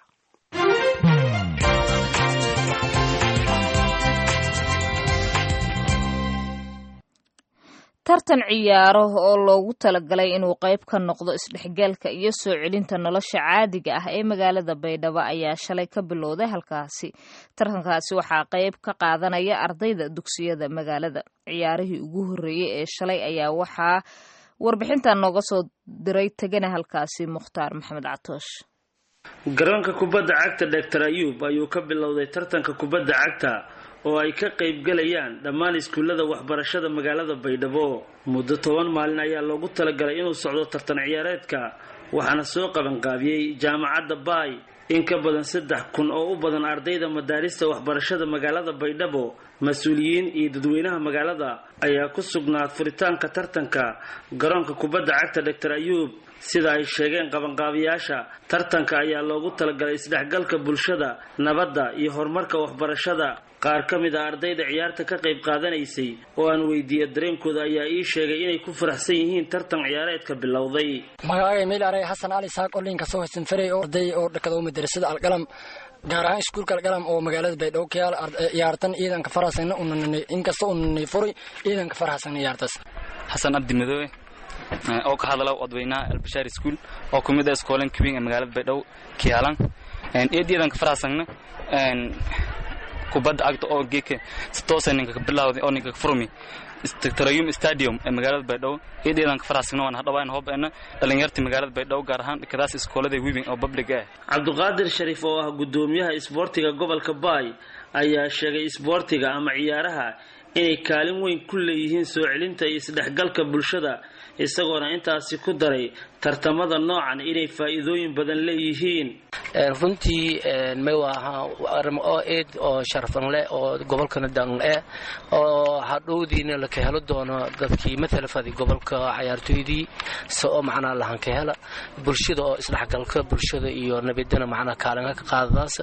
[SPEAKER 2] tartan ciyaaro oo loogu talagalay inuu qayb ka noqdo isdhexgalka iyo soo celinta nolosha caadiga ah ee magaalada baydhabo ayaa shalay ka bilowday halkaasi tartankaasi waxaa qayb ka qaadanaya ardayda dugsiyada magaalada ciyaarihii ugu horreeyey ee shalay ayaa waxaa warbixintan nooga soo diray tegana halkaasi mukhtaar maxamed catoosh
[SPEAKER 8] garoonka kubadda cagta doctor ayuub ayuu ka bilowday tartanka kubadda cagta oo ay ka qaybgalayaan dhammaan iskuullada waxbarashada magaalada baydhabo muddo toban maalin ayaa loogu talagalay inuu socdo tartan ciyaareedka waxaana soo qabanqaabiyey jaamacadda baay in ka badan saddex kun oo u badan ardayda madaarista waxbarashada magaalada baydhabo mas-uuliyiin iyo dadweynaha magaalada ayaa ku sugnaa furitaanka tartanka garoonka kubadda cagta doctor ayuub sida ay sheegeen qabanqaabiyaasha tartanka ayaa loogu talagalay isdhexgalka bulshada nabadda iyo horumarka waxbarashada qaar ka mid a ardayda ciyaarta ka qayb qaadanaysay oo aan weydiiya dareenkooda ayaa ii sheegay inay ku faraxsan yihiin tartan ciyaareedka bilowday
[SPEAKER 9] magacaaga meel aray xasan cali saaq oo linka soo haysan faray oo arday oo dhakada madrasada alqalam gaar ahaan iskuulka alqalam oo magaalada baydhabo ka yaal ciyaartan ciidanka faraxsan unanay inkasta unanay furay ciidanka faraxsan ciyaartaas
[SPEAKER 10] xasan abdi madoobe oo ka hadla odweynaha albashaar school oo ku mid ah iskoolan kabin ee magaalada baydhabo kiyaalan eed ciidanka faraxsanna kubadda cagta oo geeka si toosa ninka ka bilawday oo ninka ka furmi tarayum stadium ee magaalada baydhabo eed ciidanka faraxsagna waan hadhawaan hoobeena dhalinyarta magaalada baydhabo gaar ahaan dhakadaas iskoolada wibing oo public ah
[SPEAKER 8] cabdiqaadir shariif oo ah gudoomiyaha isboortiga gobolka baay ayaa sheegay isboortiga ama ciyaaraha inay kaalin weyn ku leeyihiin soo celinta iyo isdhexgalka bulshada isagoona intaasi ku daray tartamada noocan inay faa'iidooyin badan leeyihiin
[SPEAKER 3] runtii may waaha arimo oo eed oo sharafan leh oo gobolkana dan eh oo hadhowdiina laka helo doono dadkii matala fadi gobolka cayaartooydii se oo macnaa lahan ka hela bulshada oo isdhexgalka bulshada iyo nabadana macnaa kaalinga ka qaadadaas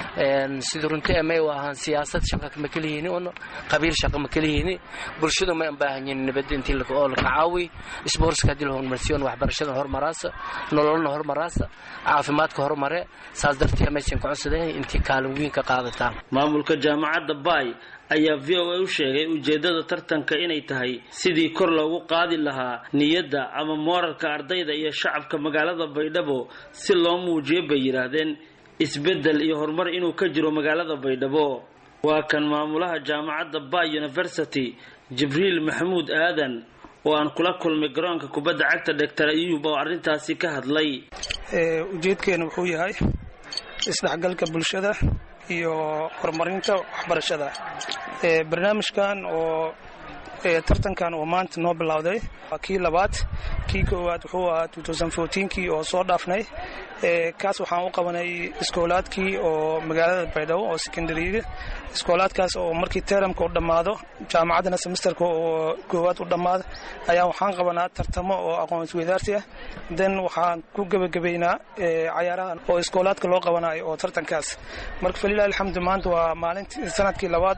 [SPEAKER 3] sida runtii may waahan siyaasad shaqa kama kelihiini un qabiil shaqa ma kelihiini bulshada may an baahanyiin nabada intii oo laka caawi sportska haddii la horumarsiyon waxbarashada hormaraasa nololna hormaraasa caafimaadka horumare saas dartii maysan ku codsadeen intii kaalin weyn ka qaadataan
[SPEAKER 8] maamulka jaamacadda baay ayaa v o a u sheegay ujeeddada tartanka inay tahay sidii kor loogu qaadi lahaa niyadda ama moorarka ardayda iyo shacabka magaalada baydhabo si loo muujiyo bay yidhaahdeen isbeddel iyo horumar inuu ka jiro magaalada baydhabo waa kan maamulaha jaamacadda bay university jibriil maxamuud aadan oo aan kula kulmay garoonka kubadda cagta doctor ayub oo arrintaasi ka hadlay
[SPEAKER 11] ujeedkeena wuxuu yahay isdhexgalka bulshada iyo horumarinta waxbarashada barnaamijkan oo tartankan oo maanta noo bilowday waa kii labaad kii koowaad wuxuu ahaa kii oo soo dhaafnay kaas waxaan u qabanay iskoolaadkii oo magaalada baydhabo oo secondaryga iskoolaadkaas oo markii teramka u dhammaado jaamacaddana semesterka oo koowaad u dhammaado ayaa waxaan qabanaa tartamo oo aqoon isweydaarsi ah den waxaan ku gebagabaynaa cayaarahan oo iskoolaadka loo qabanayo oo tartankaas marka falilah alxamdu maanta waa maalintii sanadkii labaad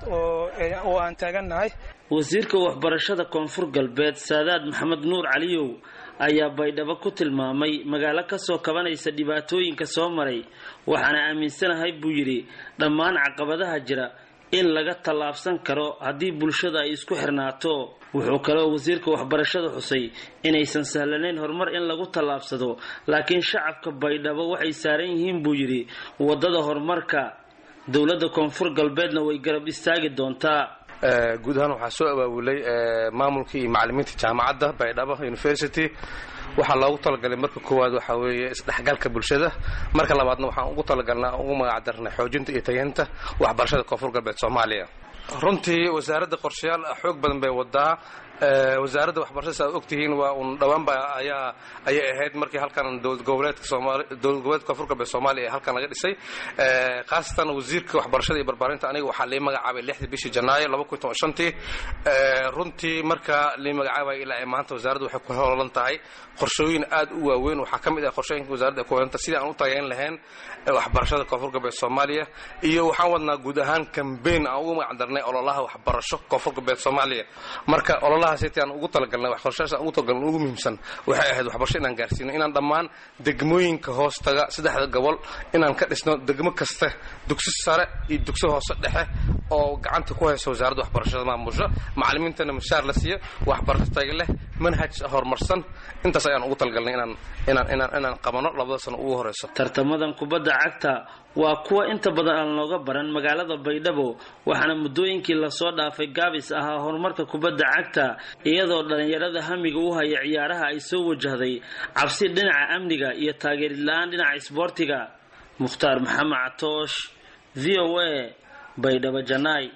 [SPEAKER 11] oo aan taagannahay
[SPEAKER 8] wasiirka waxbarashada koonfur galbeed saadaad maxamed nuur caliyow ayaa baydhabo ku tilmaamay magaalo kasoo kabanaysa dhibaatooyinka soo maray waxaana aaminsanahay buu yidhi dhammaan caqabadaha jira in laga tallaabsan karo haddii bulshada ay isku xirnaato wuxuu kaloo wasiirka waxbarashada xusay inaysan sahlanayn horumar in lagu tallaabsado laakiin shacabka baydhabo waxay saaran yihiin buu yidhi waddada horumarka dowladda koonfur galbeedna way garab istaagi doontaa
[SPEAKER 6] guud ahaan waxaa soo abaabulay maamulkii iyo macalimiinta jaamacadda baydhabo university waxaa loogu talagalay marka koowaad waxaa weeye isdhexgalka bulshada marka labaadna waxaan ugu talagalnaa ugu magacdarnay xoojinta iyo tageynta waxbarashada koonfur galbeed soomaaliya runtii wasaaradda qorshayaal xoog badan bay wadaa wasaaradda waxbarashada aad ogtihiin waa un dhowaanba ayaa ayay ahayd markii halkan dowlad goboleedka soomaali dowlad goboleedka koonfur galbeed soomaaliya ee halkan laga dhisay khaasatan wasiirka waxbarashada iyo barbaarinta aniga waxaa lii magacaabay lixdii bishii janaayo laba kun toban shantii runtii marka lii magacaabay ilaa ay maanta wasaaraddu waxay ku hololan tahay qorshooyin aad u waaweyn waxaa ka mid ah qorshooyinka wasaaradda ay ku holanta sidii aan u tageyn lahayn waxbarashada koonfur galbeed soomaaliya iyo waxaan wadnaa guud ahaan kambeyn aan ugu magacdarnay ololaha waxbarasho koonfur galbeed soomaaliya marka ololahaas intii aan ugu talagalnay waxbarashadaas aan ugu talagalnay ugu muhiimsan waxay ahayd waxbarasho inaan gaarsiino inaan dhammaan degmooyinka hoos taga saddexda gobol inaan ka dhisno degmo kasta dugsi sare iyo dugsi hoose dhexe oo gacanta ku haysa wasaaradda waxbarashada maamusho macalimiintana mushaar la siiyo waxbarasho taga leh manhaj horumarsan intaas ayaan ugu talagalnay inaan inaan inaan inaan qabano labada sano ugu horeyso
[SPEAKER 8] tartamadan kubadda cagta waa kuwa inta badan aan looga baran magaalada baydhabo waxaana muddooyinkii lasoo dhaafay gaabis ahaa horumarka kubadda cagta iyadoo dhallinyarada hamiga u haya ciyaaraha ay soo wajahday cabsi dhinaca amniga iyo taageerid la-aan dhinaca isboortiga mukhtaar maxamed catoosh v o a baydhabo janaay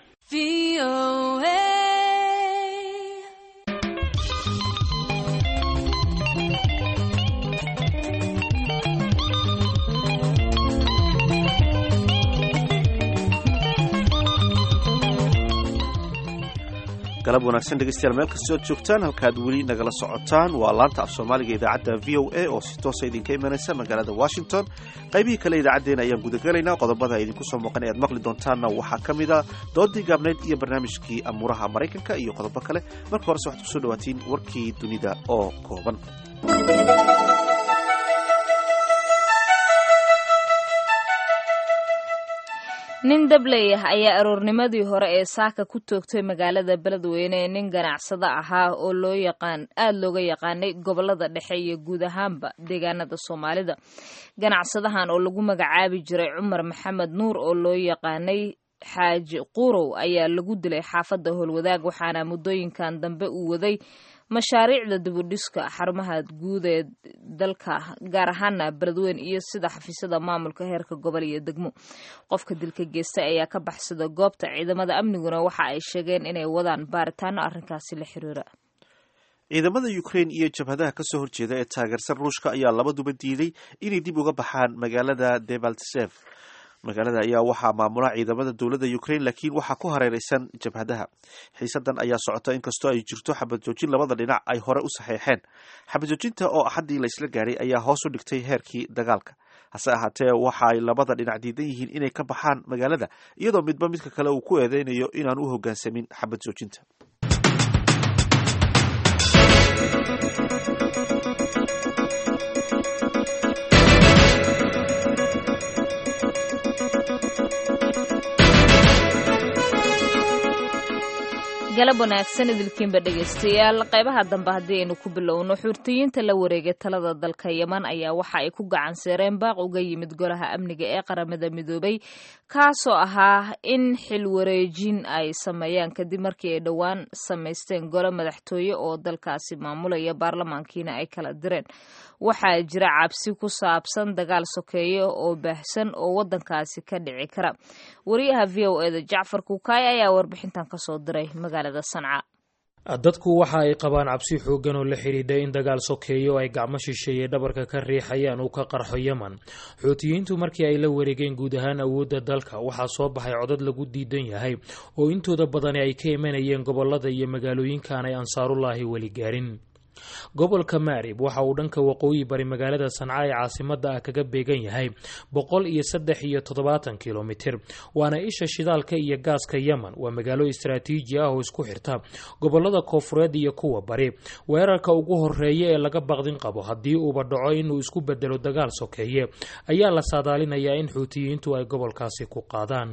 [SPEAKER 1] galab wanaagsan dhegeystayaal meel kastoo ad joogtaan halkaad weli nagala socotaan waa laanta af soomaaliga idaacadda v o a oo si toosa idinka imanaysa magaalada washington qaybihii kale idaacaddeenna ayaan gudagelaynaa qodobada idinku soo muuqan ee aad maqli doontaanna waxaa ka mid a doodii gaabnayd iyo barnaamijkii amuuraha maraykanka iyo qodobo kale marka horese waxaad kusoo dhawaatiin warkii dunida oo kooban
[SPEAKER 2] nin dabley ah ayaa aroornimadii hore ee saaka ku toogtay magaalada beledweyne ee nin ganacsado ahaa oo loo yaqaan aada looga yaqaanay gobolada dhexe iyo guud ahaanba deegaanada soomaalida ganacsadahan oo lagu magacaabi jiray cumar maxamed nuur oo loo yaqaanay xaaji qurow ayaa lagu dilay xaafadda howlwadaag waxaana muddooyinkan dambe uu waday mashaariicda dibudhiska xarumaha guud ee dalka gaar ahaana beledweyn iyo sida xafiisyada maamulka heerka gobol iyo degmo qofka dilka geystay ayaa ka baxsada goobta ciidamada amniguna waxa ay sheegeen inay wadaan baaritaano arrinkaasi la xiriira
[SPEAKER 1] ciidamada ukrain iyo jabhadaha kasoo horjeeda ee taageersan ruushka ayaa labaduba diiday inay dib uga baxaan magaalada debaltsev magaalada ayaa waxaa maamula ciidamada dowladda ukrain laakiin waxaa ku hareereysan jabhadaha xiisadan ayaa socota inkastoo ay jirto xabad joojin labada dhinac ay hore u saxeexeen xabad joojinta oo axaddii laysla gaadhay ayaa hoos u dhigtay heerkii dagaalka hase ahaatee waxa ay labada dhinac diidan yihiin inay ka baxaan magaalada iyadoo midba midka kale uu ku eedeynayo inaan u hoggaansamin xabad joojinta
[SPEAKER 2] galab wanaagsan idilkiinba dhegaystayaal qaybaha dambe haddii aynu ku bilowno xuurtiyiinta la wareegay talada dalka yeman ayaa waxa ay ku gacan seereen baaq uga yimid golaha amniga ee qaramada midoobay kaasoo ahaa in xil wareejin ay sameeyaan kadib markii ay dhowaan samaysteen golo madaxtooye oo dalkaasi maamulaya baarlamaankiina ay kala direen waxaa jira cabsi ku saabsan dagaal sokeeye oo baahsan oo wadankaasi ka dhici kara wariyaha v o eda jacfar kukaay ayaa warbixintan kasoo diray magaalada sanca
[SPEAKER 12] dadku waxa ay qabaan cabsi xooggan oo la xidhiidha in dagaal sokeeyo ay gacmo shisheeye dhabarka ka riixayaan uu ka qarxo yeman xuutiyiintu markii ay la wareegeen guud ahaan awoodda dalka waxaa soo baxay codad lagu diidan yahay oo intooda badani ay ka imanayeen gobolada iyo magaalooyinkan ay ansaarullaahi weli gaarin gobolka maarib waxa uu dhanka waqooyi bari magaalada sanca ee caasimada ah kaga beegan yahay boqol iyo saddex iyo toddobaatan kilomitir waana isha shidaalka iyo gaaska yemen waa magaalo istaraatiiji ah oo isku xirta gobolada koofureed iyo kuwa bari weerarka ugu horeeya ee laga baqdin qabo haddii uuba dhaco inuu isku bedelo dagaal sokeeye ayaa la saadaalinayaa in xuutiyiintu ay gobolkaasi ku qaadaan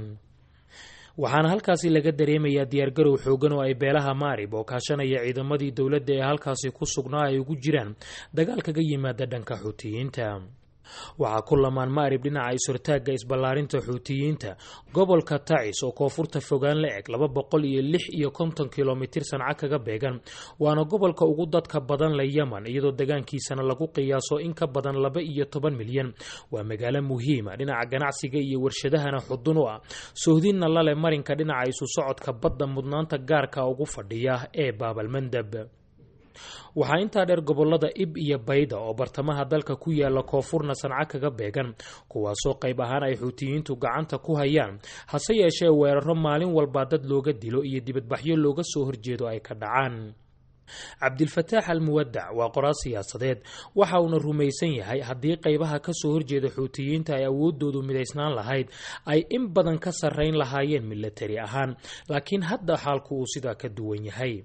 [SPEAKER 12] waxaana halkaasi laga dareemayaa diyaargarow xoogan oo ay beelaha maarib oo kaashanaya ciidamadii dowladda ee halkaasi ku sugnaa ay ugu jiraan dagaal kaga yimaada dhanka xuutiyiinta waxaa ku lamaan maarib dhinaca isurtaagga isballaarinta xuutiyiinta gobolka tacis oo koonfurta fogaan la eg laba boqol iyo lix iyo konton kilomitir sanca kaga beegan waana gobolka ugu dadka badan la yeman iyadoo degaankiisana lagu qiyaaso in ka badan laba iyo toban milyan waa magaalo muhiima dhinaca ganacsiga iyo warshadahana xudun u ah sohdinna lale marinka dhinaca isu socodka badda mudnaanta gaarka ugu fadhiya ee baabalmandab waxaa intaa dheer gobolada ib iyo bayda oo bartamaha dalka ku yaala koonfurna sanca kaga beegan kuwaasoo qayb ahaan ay xuutiyiintu gacanta ku hayaan hase yeeshee weeraro maalin walba dad looga dilo iyo dibadbaxyo looga soo horjeedo ay ka dhacaan cabdilfataax al muwadac waa qoraal siyaasadeed waxa uuna rumaysan yahay haddii qaybaha kasoo horjeeda xuutiyiinta ay awoodoodu midaysnaan lahayd ay in badan ka sarrayn lahaayeen milatari ahaan laakiin hadda xaalku uu sidaa ka duwan yahay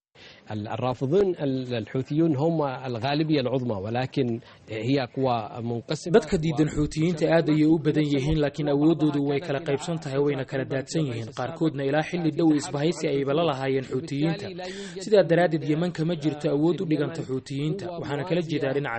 [SPEAKER 13] الرافضون الحوثيون هم الغالبية العظمى ولكن هي قوى منقسمة
[SPEAKER 12] dadka diidan xuutiyiinta aad ayay u badan yihiin laakiin awoodoodu way kala qaybsan tahay wayna kala daadsan yihiin qaarkoodna ilaa xilli dhow isbahaysi ayba la lahaayeen xuutiyiinta sidaa daraaddeed yeman kama jirto awood u dhiganta xuutiyiinta waxaana kala jeedaa dhinaca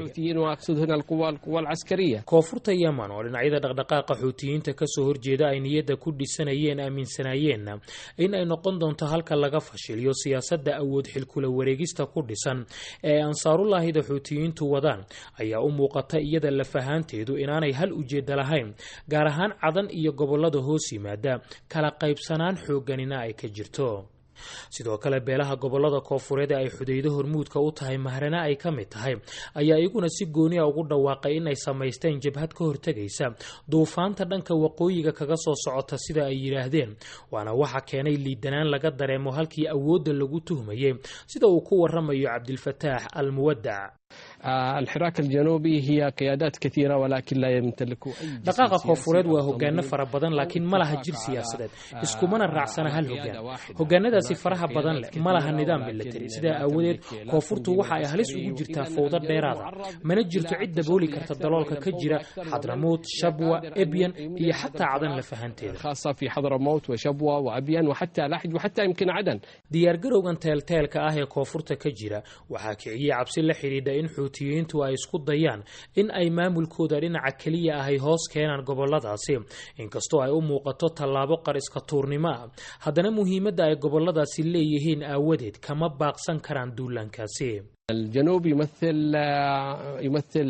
[SPEAKER 12] milatariga koonfurta yeman oo dhinacyada dhaqdhaqaaqa xuutiyiinta kasoo horjeeda ay niyadda ku dhisanayeen aaminsanaayeenna in ay noqon doonto halka laga fashiliyo siyaasadda awood xilkula wareegista ku dhisan ee ay ansaarullaahida xuutiyiintu wadaan ayaa u muuqata iyada lafahaanteedu inaanay hal ujeedda lahayn gaar ahaan cadan iyo gobolada hoos yimaada kala qaybsanaan xoogganina ay ka jirto sidoo kale beelaha gobolada koofureed ee ay xudaydo hormuudka u tahay mahrana ay ka mid tahay ayaa iyaguna si gooniya ugu dhawaaqay in ay samaysteen jabhad ka hortegaysa duufaanta dhanka waqooyiga kaga soo socota sida ay yidhaahdeen waana waxa keenay liidanaan laga dareemo halkii awoodda lagu tuhmayay sida uu ku waramayo cabdilfataax al muwadac
[SPEAKER 13] الحراك الجنوبي هي قيادات كثيرة ولكن لا يمتلك أي
[SPEAKER 12] dhaqaaqa koofureed waa hogaano fara badan laakiin ma laha jir siyaasadeed iskumana raacsana hal hogaan hogaanadaasi faraha badan leh ma laha nidaam milatari sidaa aawadeed koonfurtu waxa ay halis ugu jirtaa fowdo dheeraada mana jirto cid dabooli karta daloolka ka jira xadramuut shabwa ebyan iyo xataa cadan lafahanteeda
[SPEAKER 13] خاصة في حضرموت وشبوة وأبين وحتى لحج وحتى يمكن عدن
[SPEAKER 12] diyaargarowgan teelteelka ah ee koonfurta ka jira waxaa kiciyey cabsi la xidhiidha in xuutiyiintu ay isku dayaan in ay maamulkooda dhinaca keliya ahay hoos keenaan goboladaasi inkastoo ay u muuqato tallaabo qariska tuurnimo ah haddana muhiimadda ay goboladaasi leeyihiin aawadeed kama baaqsan karaan duulaankaasi
[SPEAKER 13] الجنوب يمثل يمثل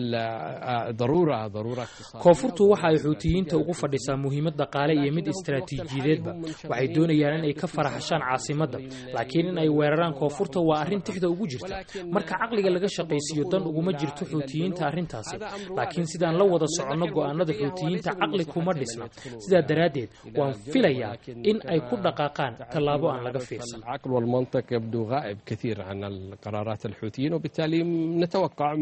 [SPEAKER 13] ضرورة ضرورة اقتصادية
[SPEAKER 12] koonfurtu waxa ay xuutiyiinta ugu fadhisaa muhiimad dhaqaale iyo mid istaraatiijiyadeedba waxay doonayaan in ay ka faraxashaan caasimadda laakiin in ay weeraraan koonfurta waa arrin tixda ugu jirta marka caqliga laga shaqaysiiyo dan uguma jirto xuutiyiinta arrintaasi laakiin sidaan la wada soconno go'aanada xuutiyiinta caqli kuma dhisna sidaa daraaddeed waan filayaa in ay ku dhaqaaqaan tallaabo aan laga fiirsan
[SPEAKER 13] العقل والمنطق يبدو غائب كثير عن القرارات الحوثيين وبالتالي نتوقع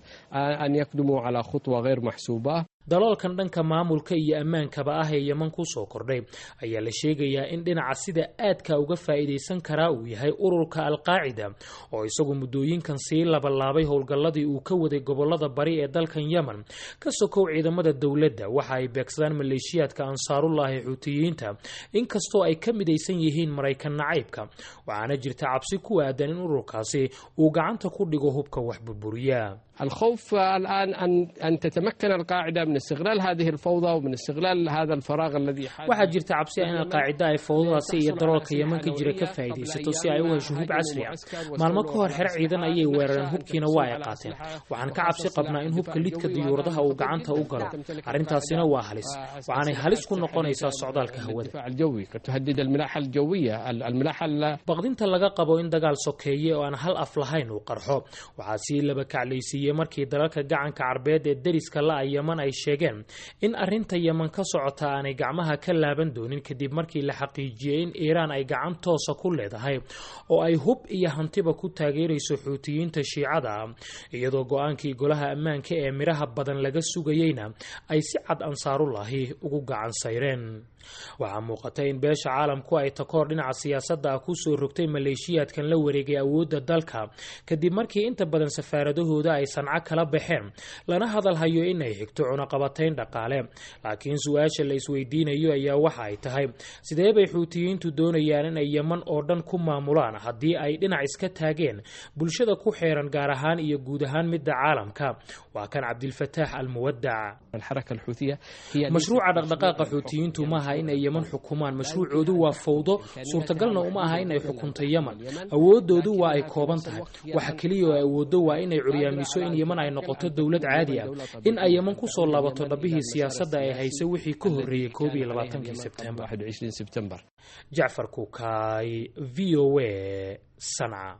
[SPEAKER 13] أن يقدموا على خطوة غير محسوبة
[SPEAKER 12] daloolkan dhanka maamulka iyo ammaankaba ah ee yeman ku soo kordhay ayaa la sheegayaa in dhinaca sida aadka uga faa'iidaysan karaa uu yahay ururka alqaacida oo isagu muddooyinkan sii labalaabay howlgalladii uu ka waday gobolada bari ee dalkan yemen ka sokow ciidamada dowladda waxa ay beegsadaan maleeshiyaadka ansaarullaahi xuutiyiinta inkastoo ay ka midaysan yihiin maraykan nacaybka waxaana jirta cabsi ku aadan in ururkaasi uu gacanta ku dhigo hubka wax burburiya
[SPEAKER 13] الخوف الآن أن أن تتمكن القاعدة من استغلال هذه الفوضى ومن استغلال هذا الفراغ الذي حال
[SPEAKER 12] waxaa jirta cabsi ah in alqaacida ay fowdadaasi iyo daroolka yeman ka jira ka faa'iidaysato si ay u hesho hub casri ah maalmo ka hor xero ciidan ayay weerareen hubkiina waa ay qaateen waxaan ka cabsi qabnaa in hubka lidka diyuuradaha uu gacanta u galo arrintaasina waa halis waxaanay halis ku noqonaysaa socdaalka hawada
[SPEAKER 13] الدفاع الجوي قد تهدد الملاحة الجوية الملاحة ال-
[SPEAKER 12] baqdinta laga qabo in dagaal sokeeye oo aan hal af lahayn uu qarxo waxaa sii laba kaclaysiiyey markii dalalka gacanka carbeed ee deriska la-a yeman ay sheegeen in arrinta yeman ka socota aanay gacmaha ka laaban doonin kadib markii la xaqiijiyey in iiraan ay gacan toosa ku leedahay oo ay hub iyo hantiba ku taageerayso xuutiyiinta shiicada ah iyadoo go-aankii golaha ammaanka ee midhaha badan laga sugayeyna ay si cad ansaarullaahi ugu gacan sayreen waxaa muuqata in beesha caalamku ay takoor dhinaca siyaasadda ah kusoo rogtay maleeshiyaadkan la wareegay awoodda dalka kadib markii inta badan safaaradahooda ay sanco kala baxeen lana hadalhayo in ay xigto cunaqabatayn dhaqaale laakiin su-aasha la isweydiinayo ayaa waxa ay tahay sidee bay xuutiyiintu doonayaan in ay yeman oo dhan ku maamulaan haddii ay dhinac iska taageen bulshada ku xeeran gaar ahaan iyo guud ahaan midda caalamka waa kan cabdilfataax almuwadac
[SPEAKER 13] الحركة الحوثية هي
[SPEAKER 12] mashruuca dhaqdhaqaaqa xuutiyiintu maaha in ay yeman xukumaan mashruucoodu waa fowdo suurtagalna uma aha in ay xukunto yeman awoodoodu waa ay kooban tahay waxa keliya oo ay awooddo waa inay curyaamiso in yeman ay noqoto dowlad caadi ah in ay yeman kusoo laabato dhabbihii siyaasadda ay haysa wixii ka horreeyey koob iyo labaatankii sebtembar
[SPEAKER 13] 21 سبتمبر
[SPEAKER 12] jacfar kukaay v o a sanca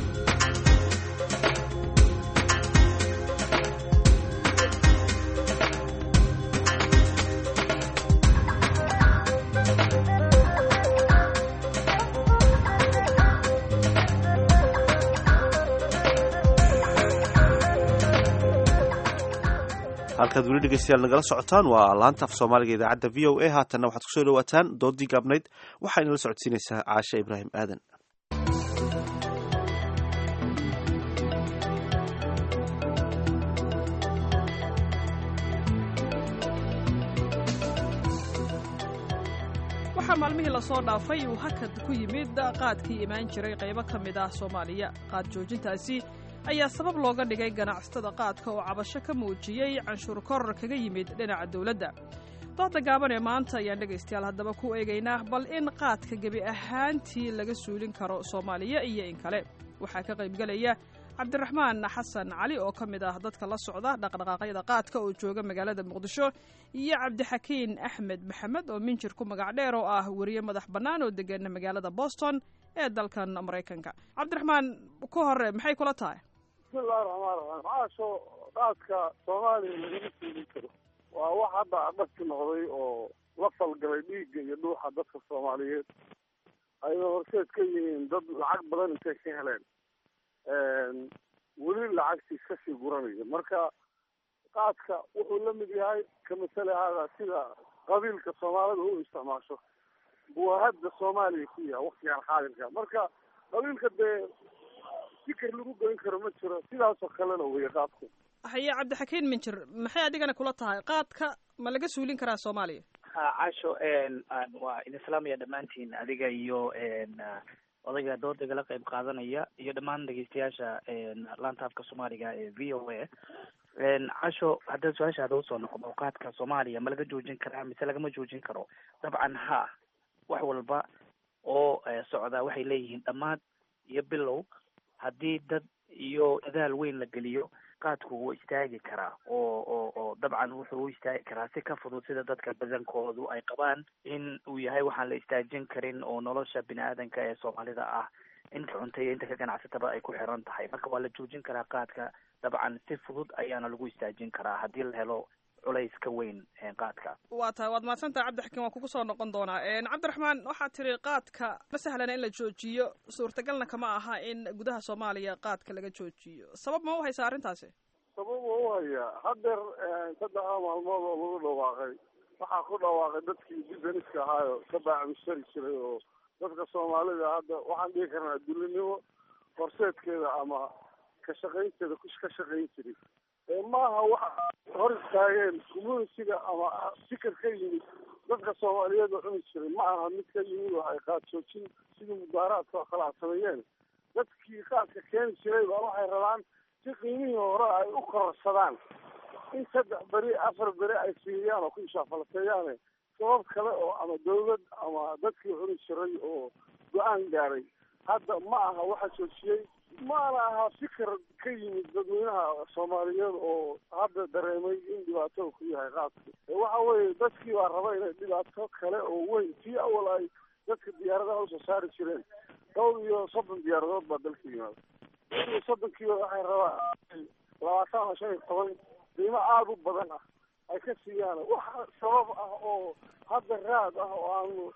[SPEAKER 1] halkaad weli dhegeystayaal nagala socotaan waa laanta af soomaaliga idaacadda v o a haatanna waxaad kusoo dhawaataan doodii gaabnayd waxaa inala socodsiinaysaa caashe ibraahim aadan
[SPEAKER 14] waxaa maalmihii lasoo dhaafay uu hakad ku yimid qaadkii imaan jiray qaybo ka mid ah soomaaliya qaad joojintaasi ayaa sabab looga dhigay ganacsatada qaadka oo cabasho ka muujiyey canshuur koror kaga yimid dhinaca dowladda dooda gaaban ee maanta ayaan dhegaystayaal haddaba ku eegaynaa bal in qaadka gebi ahaantii laga suulin karo soomaaliya iyo in kale waxaa ka qaybgelaya cabdiraxmaan xasan cali oo ka mid ah dadka la socda dhaqdhaqaaqyada qaadka oo jooga magaalada muqdisho iyo cabdixakiin axmed maxamed oo minjir ku magac dheer oo ah weriye madax bannaan oo degana magaalada boston ee dalkan maraykanka cabdiraxmaan ku hore maxay kula tahay
[SPEAKER 15] bismillahi raxmaan raxiim caasho qaadka soomaaliya lagama suulin karo waa wax hadda adhagti noqday oo la falgalay dhiigga iyo dhuuxa dadka soomaaliyeed ayna horseed ka yihiin dad lacag badan intay ka heleen weli lacagtii kasii guranaya marka qaadka wuxuu la mid yahay ka masale hada sida qabiilka soomaalida u isticmaasho buu hadda soomaaliya ku yahay waktigan xaadirka marka qabiilka dee fikir lagu goyn karo ma jiro sidaasoo kalena weeye qaadku
[SPEAKER 14] haye cabdixakiin minjir maxay adigana kula tahay qaadka ma laga suulin karaa soomaaliya
[SPEAKER 16] ha casho waa idin salaamaya dhammaantiin adiga iyo odayga doodagala qayb qaadanaya iyo dhammaan dhegeystayaasha laanta afka soomaaliga ee v o a casho hadda su-aashaada usoo noqdo qaadka soomaaliya ma laga joojin karaa mise lagama joojin karo dabcan ha wax walba oo socdaa waxay leeyihiin dhammaad iyo bilow haddii dad iyo dadaal weyn la geliyo qaadku wuu istaagi karaa oo oo oo dabcan wuxuu u istaagi karaa si ka fudud sida dadka badankoodu ay qabaan in uu yahay waxaan la istaajin karin oo nolosha bini aadanka ee soomaalida ah inta cunta iyo inta ka ganacsataba ay ku xiran tahay marka waa la joojin karaa qaadka dabcan si fudud ayaana lagu istaajin karaa haddii la helo culays ka weyn qaadka
[SPEAKER 14] waa tahay waad mahadsantaha cabdixakiin waan kugu soo noqon doonaa cabdiraxmaan waxaad tiri qaadka ma sahlana in la joojiyo suurtagalna kama aha in gudaha soomaaliya qaadka laga joojiyo sabab ma u haysaa arrintaasi
[SPEAKER 15] sabab waa u hayaa hadeer saddexda maalmood oo lagu dhawaaqay waxaa ku dhawaaqay dadkii businesska ahaayo ka baacmishari jiray oo dadka soomaalida hadda waxaan dhihi karnaa dulinimo horseedkeeda ama ka shaqaynteeda ka shaqayn jiray maaha waxa hor istaageen communitiga ama fikir ka yimid dadka soomaaliyeed oo cuni jiray ma aha mid ka yimid oo ay qaad joojin sidii mudaaraadka oo kale a sameeyeen dadkii qaadka keeni jiray baa waxay rabaan si qiimihii hore ay u kororsadaan in saddex beri afar beri ay siiyaan oo ku ishaafalateeyaane sabab kale oo ama dawlad ama dadkii cuni jiray oo go-aan gaaray hadda ma aha waxa joojiyey maana aha fikir ka yimid dadweynaha soomaaliyeed oo hadda dareemay in dhibaato ku yahay qaadku waxa weeye dadkii baa raba inay dhibaato kale oo weyn tii awal ay dadka diyaaradaha usoo saari jireen dhowr iyo soddon diyaaradood baa dalka yimaada dhowr iyo soddonkiiba waxay rabaan labaatan ama shan iyo toban qiimo aada u badan ah ay ka siiyaan wax sabab ah oo hadda raad ah oo aanu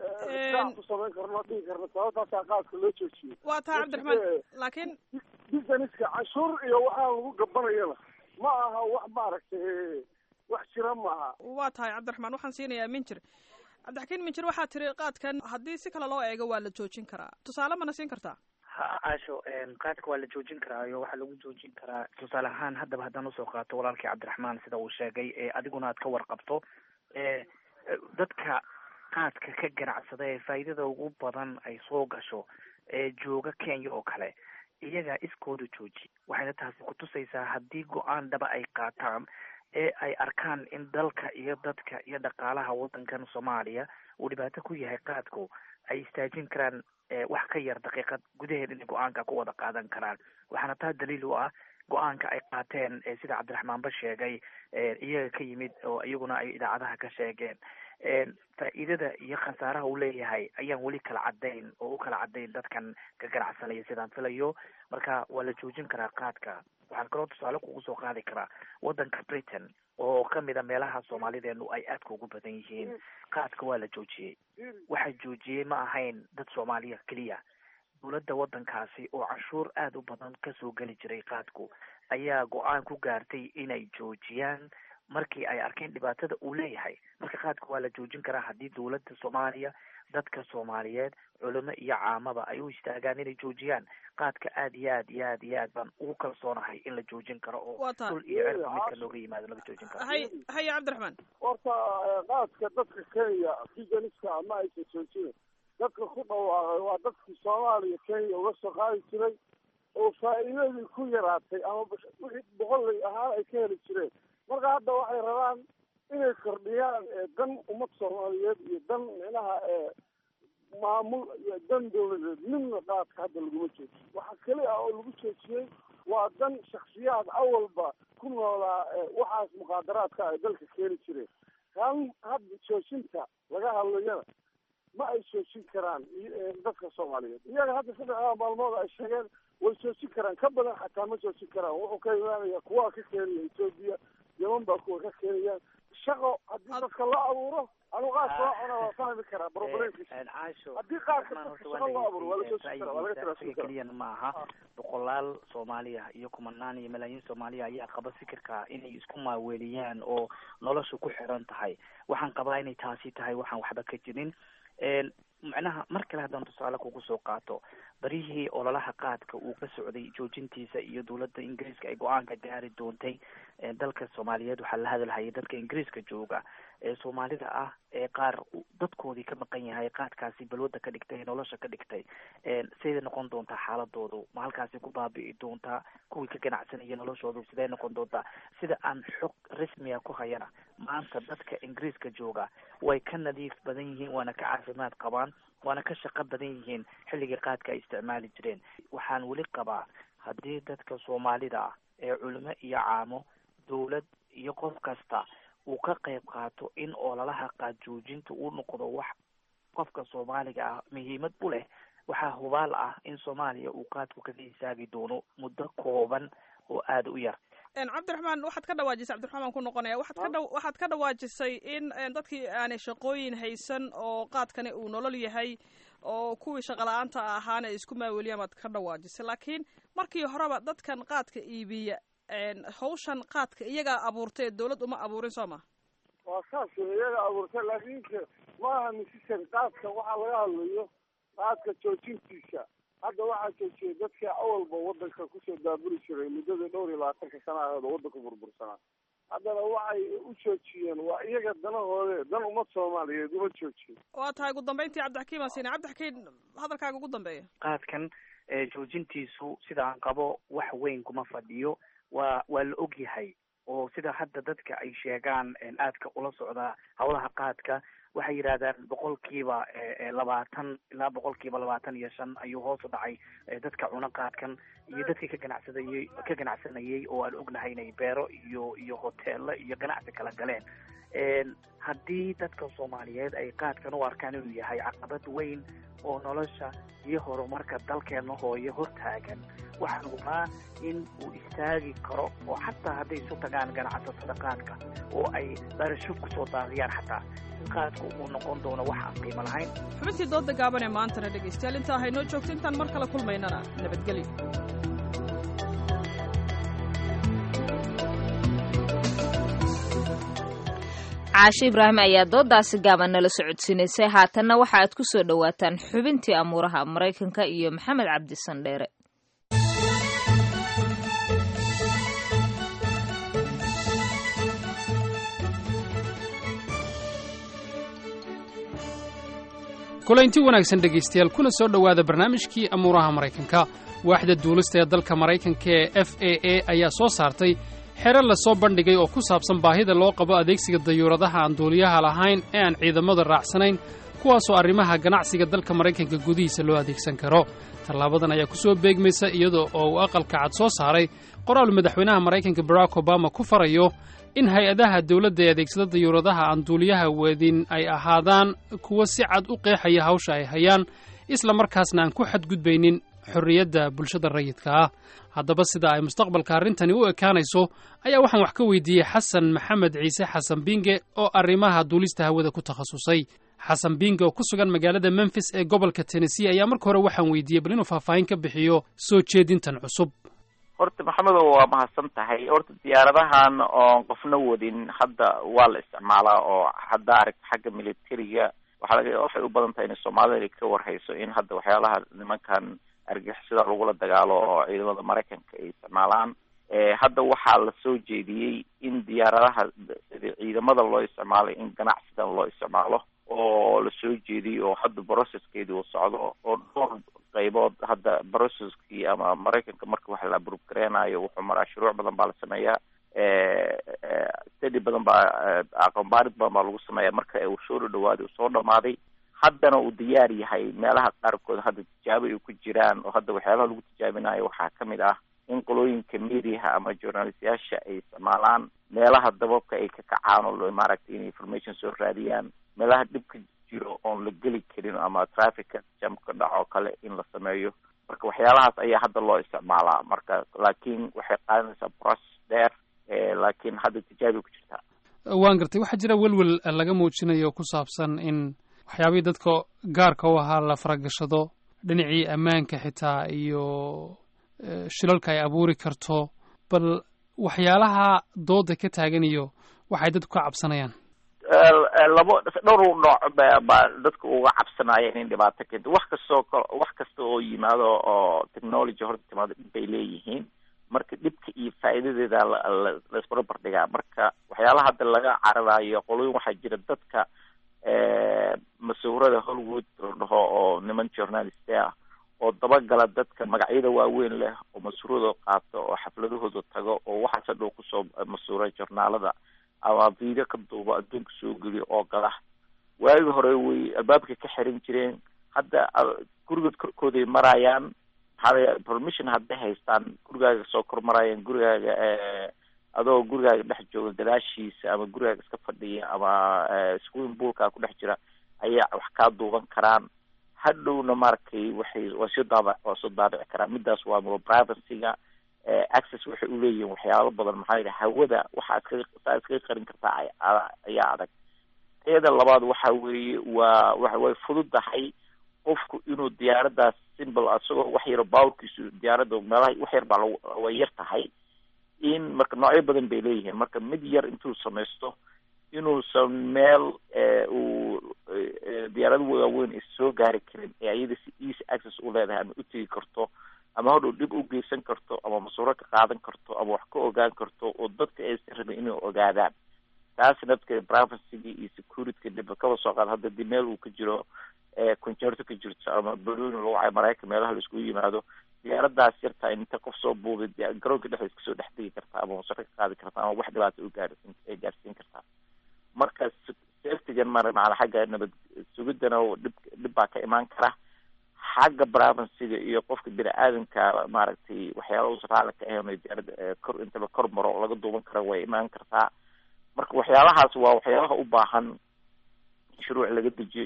[SPEAKER 15] ku samayn karno dhihi karno sababtaasaa qaadka loo joojiyey
[SPEAKER 14] waa tahay cabdiraxmaan laakiin
[SPEAKER 15] businesska canshuur iyo waxaa lagu gabanayana ma aha wax maaragtay wax jira maaha
[SPEAKER 14] waa tahay cabdiraxmaan waxaan siinayaa minjir cabdixakiin minjir waxaa tiri qaadkan haddii si kale loo eego waa la joojin karaa tusaale mana siin kartaa
[SPEAKER 16] ha caasho qaadka waa la joojin karaa iyo waxaa lagu joojin karaa tusaale ahaan haddaba haddaan usoo qaato walaalkii cabdiraxmaan sida uu sheegay ee adiguna aad ka warqabto dadka qaadka ka ganacsada ee faa'iidada ugu badan ay soo gasho ee jooga kenya oo kale iyagaa iskooda jooji waxayna taasi kutusaysaa haddii go-aan dhaba ay qaataan ee ay arkaan in dalka iyo dadka iyo dhaqaalaha waddankan soomaaliya uu dhibaato ku yahay qaadku ay istaajin karaan wax ka yar daqiiqad gudaheed inay go-aanka ku wada qaadan karaan waxaana taa daliil u ah go-aanka ay qaateen sida cabdiraxmaanba sheegay iyaga ka yimid oo iyaguna ay idaacadaha ka sheegeen faa'iidada iyo khasaaraha uu leeyahay ayaan weli kala cadayn oo u kala cadayn dadkan ka ganacsanaya sidaan filayo marka waa la joojin karaa qaadka waxaan kaloo tusaale kugu soo qaadi karaa waddanka britain oo kamid a meelaha soomaalideenu ay aadka ugu badan yihiin qaadka waa la joojiyey waxa joojiyey ma ahayn dad soomaaliya keliya dowladda waddankaasi oo canshuur aada u badan kasoo geli jiray qaadku ayaa go-aan ku gaartay inay joojiyaan markii ay arkeen dhibaatada uu leeyahay marka qaadka waa la joojin karaa haddii dowladda soomaaliya dadka soomaaliyeed culimo iyo caamaba ay u istaagaan inay joojiyaan qaadka aad iyo aad iyo aad iyo aad baan ugu kalsoonahay in la joojin karo oo dhul iyo cirka midka looga yimaado laga joojin karo
[SPEAKER 14] hay haya cabdiraxmaan
[SPEAKER 15] horta qaadka dadka kenya businesska ama aysan joojinin dadka ku dhawaaqay waa dadkii soomaaliya kenya uga soo qaadi jiray oo faa'iidadii ku yaraatay ama wixii boqollay ahaan ay ka heli jireen marka hadda waxay rabaan inay kordhiyaan dan ummad soomaaliyeed iyo dan micnaha maamul iyo dan dawladeed midna qaadka hadda laguma joojiyo waxa keli ah oo lagu joojiyey waa dan shaksiyaad awalba ku noolaa waxaas muqaadaraadka ay dalka keeni jireen kan hadda joojinta laga hadlayana ma ay joojin karaan dadka soomaaliyeed iyaga hadda saddexdaa maalmood ay sheegeen way joojin karaan ka badan xataa ma joojin karaan wuxuu ka imaanaya kuwaa ka keenaya etoobiya yeman baa kuwa ka keenayaan shaqo haddii dadka loo abuuro anu qaadka loo cuna waa fahmi karaa problemkiisa haddii qaadka dadka shaqo loo abuuro waa la joojin karaa waa laga tiraasuin karaa
[SPEAKER 16] keliyana ma aha boqolaal soomaaliya iyo kumanaan iyo malaayiin soomaaliya ayaa qaba fikirka inay isku maaweeliyaan oo nolosha ku xiran tahay waxaan qabaa inay taasi tahay waxaan waxba ka jirin macnaha mar kale haddaan tusaale kugu soo qaato baryihii ololaha qaadka uu ka socday joojintiisa iyo dowladda ingiriiska ay go-aanka gaari doontay dalka soomaaliyeed waxaa la hadalhayay dadka ingiriiska jooga ee soomaalida ah ee qaar dadkoodii ka maqan yahay qaadkaasi balwada ka dhigtay nolosha ka dhigtay siday noqon doontaa xaaladoodu ma halkaasi ku baabi'i doontaa kuwii ka ganacsanaya noloshoodu sidee noqon doontaa sida aan xog rasmiga ku hayana maanta dadka ingiriiska jooga way ka nadiif badan yihiin waana ka caafimaad qabaan waana ka shaqo badan yihiin xilligii qaadka ay isticmaali jireen waxaan weli qabaa haddii dadka soomaalida ah ee culimo iyo caamo dowlad iyo qof kasta uu ka qayb qaato in ololaha qaad joojinta uu noqdo wax qofka soomaaliga ah muhiimad u leh waxaa hubaal ah in soomaaliya uu qaadku kaga hisaagi doono muddo kooban oo aada u yar
[SPEAKER 14] cabdiraxmaan waxaad ka dhawaajisay cabdiraxmaan ku noqonaya waxaad ka dha waxaad ka dhawaajisay in dadkii aanay shaqooyin haysan oo qaadkani uu nolol yahay oo kuwii shaqala-aanta ahaana ay isku maaweliyaan baad ka dhawaajisay laakiin markii horeba dadkan qaadka iibiya hawshan qaadka iyagaa abuurtay dawlad uma abuurin soo ma
[SPEAKER 15] waa saas iyaga abuurtay laakiinse maaha misisan qaadka waxaa laga hadlayo qaadka joojintiisa hadda waxaa joojiyay dadkii awalba wadanka kusoo daaburi jiray muddada dhowr iyo labaatanka sana aheed oo wadanka burbursanaa haddana waxay u joojiyeen waa iyaga danahoode dan ummad soomaaliyeed uma joojiyen
[SPEAKER 14] waa tahay ugu dambeyntii cabdixakiim asine cabdixakiim hadalkaaga ugu dambeeya
[SPEAKER 16] qaadkan joojintiisu sida aan qabo wax weyn kuma fadhiyo waa waa la og yahay oo sida hadda dadka ay sheegaan aadka ula socdaa hawlaha qaadka waxay yidhahdaan boqolkiiba labaatan ilaa boqolkiiba labaatan iyo shan ayuu hoos u dhacay dadka cuno qaadkan iyo dadkii ka ganacsadayey ka ganacsanayay oo aan ognahay inay beero iyo iyo hoteelo iyo ganacsi kala galeen haddii dadka soomaaliyeed ay qaadkan u arkaan inuu yahay caqabad weyn oo nolosha iyo horumarka dalkeena hooyo hortaagan waxaan hubaa in uu istaagi karo oo xataa hadday isu tagaan ganacsatada qaadka oo ay barasho kusoo daadiyaan xataa qaadku uu noqon doono wax aan qiimo lahayn
[SPEAKER 14] xubintii dooda gaaban ee maantana dhegaystayaal intaa haynoo joogto intaan mar kale kulmaynana nabadgelyo
[SPEAKER 2] caashe ibraahim ayaa doodaasi gaaban nala socodsiinaysay haatanna waxa aad ku soo dhowaataan xubintii amuuraha maraykanka iyo maxamed cabdi sandheere
[SPEAKER 17] kulaynti wanaagsan dhegaystayaal kuna soo dhowaada barnaamijkii amuuraha maraykanka waaxda duulista ee dalka maraykanka ee f a a ayaa soo saartay xero lasoo bandhigay oo ku saabsan baahida loo qabo adeegsiga dayuuradaha aan duuliyaha lahayn ee aan ciidamada raacsanayn kuwaasoo arrimaha ganacsiga dalka maraykanka gudihiisa loo adeegsan karo tallaabadan ayaa ku soo beegmaysa iyadoo oo uu aqalka cad soo saaray qoraal madaxweynaha maraykanka barack obama ku farayo in hay-adaha dawladda ee adeegsada dayuuradaha aan duuliyaha wadin ay ahaadaan kuwo si cad u qeexaya hawsha ay hayaan isla markaasna aan ku xadgudbaynin xorriyadda bulshada rayidka ah haddaba sida ay mustaqbalka arrintani u ekaanayso ayaa waxaan wax ka weydiiyey xasan maxamed ciise xasan binge oo arrimaha duulista hawada ku takhasusay xasan binge oo ku sugan magaalada memfis ee gobolka tennessee ayaa marka hore waxaan weydiiyey bal inuu faahfaahin ka bixiyo soo jeedintan cusub
[SPEAKER 18] horta maxamedow waa mahadsan tahay horta diyaaradahan oon qofna wadin hadda waa la isticmaalaa oo hadda aragta xagga militariga waxaa laga waxay u badan tahay in soomaalida ka warhayso in hadda waxyaalaha nimankan argixisada lagula dagaalo oo ciidamada maraykanka ay isticmaalaan hadda waxaa la soo jeediyey in diyaaradaha sida ciidamada loo isticmaalo in ganacsidan loo isticmaalo oo la soo jeediyey oo hadda processkeedii uu socdo oo dhowr qaybood hadda processkii ama maraykanka marka wax la abrub gareenayo wuxuu maraa shuruuc badan baa la sameeyaa stadi badan baa aqoonbaarid badan baa lagu sameeya marka uu soo dhadhawaaday uu soo dhamaaday haddana uu diyaar yahay meelaha qaarkood hadda tijaabo ay ku jiraan oo hadda waxyaalaha lagu tijaabinayo waxaa kamid ah in qolooyinka mediaha ama journalistayaasha ay isticmaalaan meelaha dababka ay ka kacaan oo maaragtay in information soo raadiyaan meelaha dhibka jiro oon la geli karin ama trafficka jam ka dhaco kale in la sameeyo marka waxyaalahaas ayaa hadda loo isticmaalaa marka laakiin waxay qaadanaysaa process dheer laakiin hadda tijaabi ku jirtaa
[SPEAKER 17] waan gartay waxaa jira welwel laga muujinayo ku saabsan in waxyaabihii dadka gaarka u ahaa la faragashado dhinacii ammaanka xitaa iyo shilalka ay abuuri karto bal waxyaalaha dooda ka taagan iyo waxay dadku ka cabsanayaan
[SPEAKER 18] labo dhowr nooc ba baa dadka uga cabsanaya in dhibaato keento wax kastoo wax kasta oo yimaado oo technology horta timaado dhib bay leeyihiin marka dhibka iyo faa'iidadeeda laisbarbar dhigaa marka waxyaalaha hadda laga cararayo qoloyin waxaa jira dadka masuurada hollywood la dhaho oo niman journalist ah oo dabagala dadka magacyada waaweyn leh oo masuurada qaato oo xafladahooda tago oo waxaas hadhow kusoo masuura journaalada ama video ka duubo adduunka soo geliyo oo gala waagi hore way albaabka ka xiran jireen hadda gurigood korkooday marayaan maxaa permission hadday haystaan gurigaaga soo kor marayaan gurigaaga adoo gurigaaga dhex jooga gadaashiisa ama gurigaaga iska fadhiya ama swimming poolkaa ku dhex jira ayaa wax kaa duuban karaan hadhowna maaragtay waxay waa soo daaba waa soo daabici karaan midaas waa mo privacyga access waxay uleeyihiin waxyaalo badan maxaa yidhi hawada waxaa iskaga saa iskaga qarin kartaa ayaa adag teeda labaad waxa weeye waa wa way fududahay qofku inuu diyaaradaas simple isagoo wax yaro bawrkiisu diyaaradda meelaha wax yar baa lag way yar tahay in marka noocyo badan bay leeyihiin marka mid yar intuu samaysto inuusan meel uu diyaarada waaweyn is soo gaari karin ee ayada si easy access u leedahay ama utegi karto ama hodhow dhib u geysan karto ama masuuro ka qaadan karto ama wax ka ogaan karto oo dadka aysan rabin inay ogaadaan taas nafteeda privacyga iyo securityka dhib kaba soo qaad hadda di meel uu ka jiro concerto ka jirto ama baloni lagu cayo maraykan meelaha la iskugu yimaado diyaaradaas yartaa inta qof soo buubay garoonka dhexdiis kasoo dhex degi kartaa ama masaro ka qaadi kartaa ama wax dhibaata u gaarsiin ay gaarsiin kartaa marka safetygan mar maana xagga nabad sugidana dhib dhib baa ka imaan kara xagga privacyga iyo qofka bini aadamka maaragtay waxyaala uusan raalli ka ahayn diyaarada kor intaba kor maro laga duuban kara way imaan kartaa marka waxyaalahaas waa waxyaalaha u baahan shuruuc laga dejiyo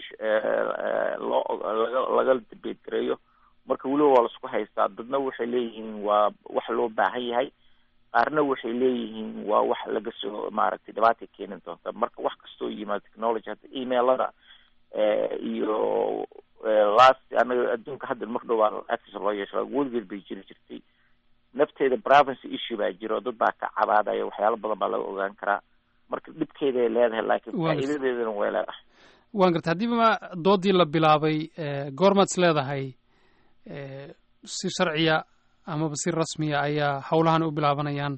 [SPEAKER 18] loo laga laga debate gareeyo marka weliba waa laisku haystaa dadna waxay leeyihiin waa wax loo baahan yahay qaarna waxay leeyihiin waa wax laga soo maaragtay dhibaatay keeni doonta marka wax kastoo yimaado technology hadda emailada iyo last anaga adduunka hadda mar dhow baa access loo yeesha weligeed bay jiri jirtay nafteeda privacy issue baa jiro dad baa ka cabaadaya waxyaalo badan baa laga ogaan karaa marka dhibkeeday leedahay laakiin faa'iidadeedana way leedahay
[SPEAKER 17] waan garta haddiiba doodii la bilaabay goormaad is leedahay si sharciya amaba si rasmiya ayaa howlahan u bilaabanayaan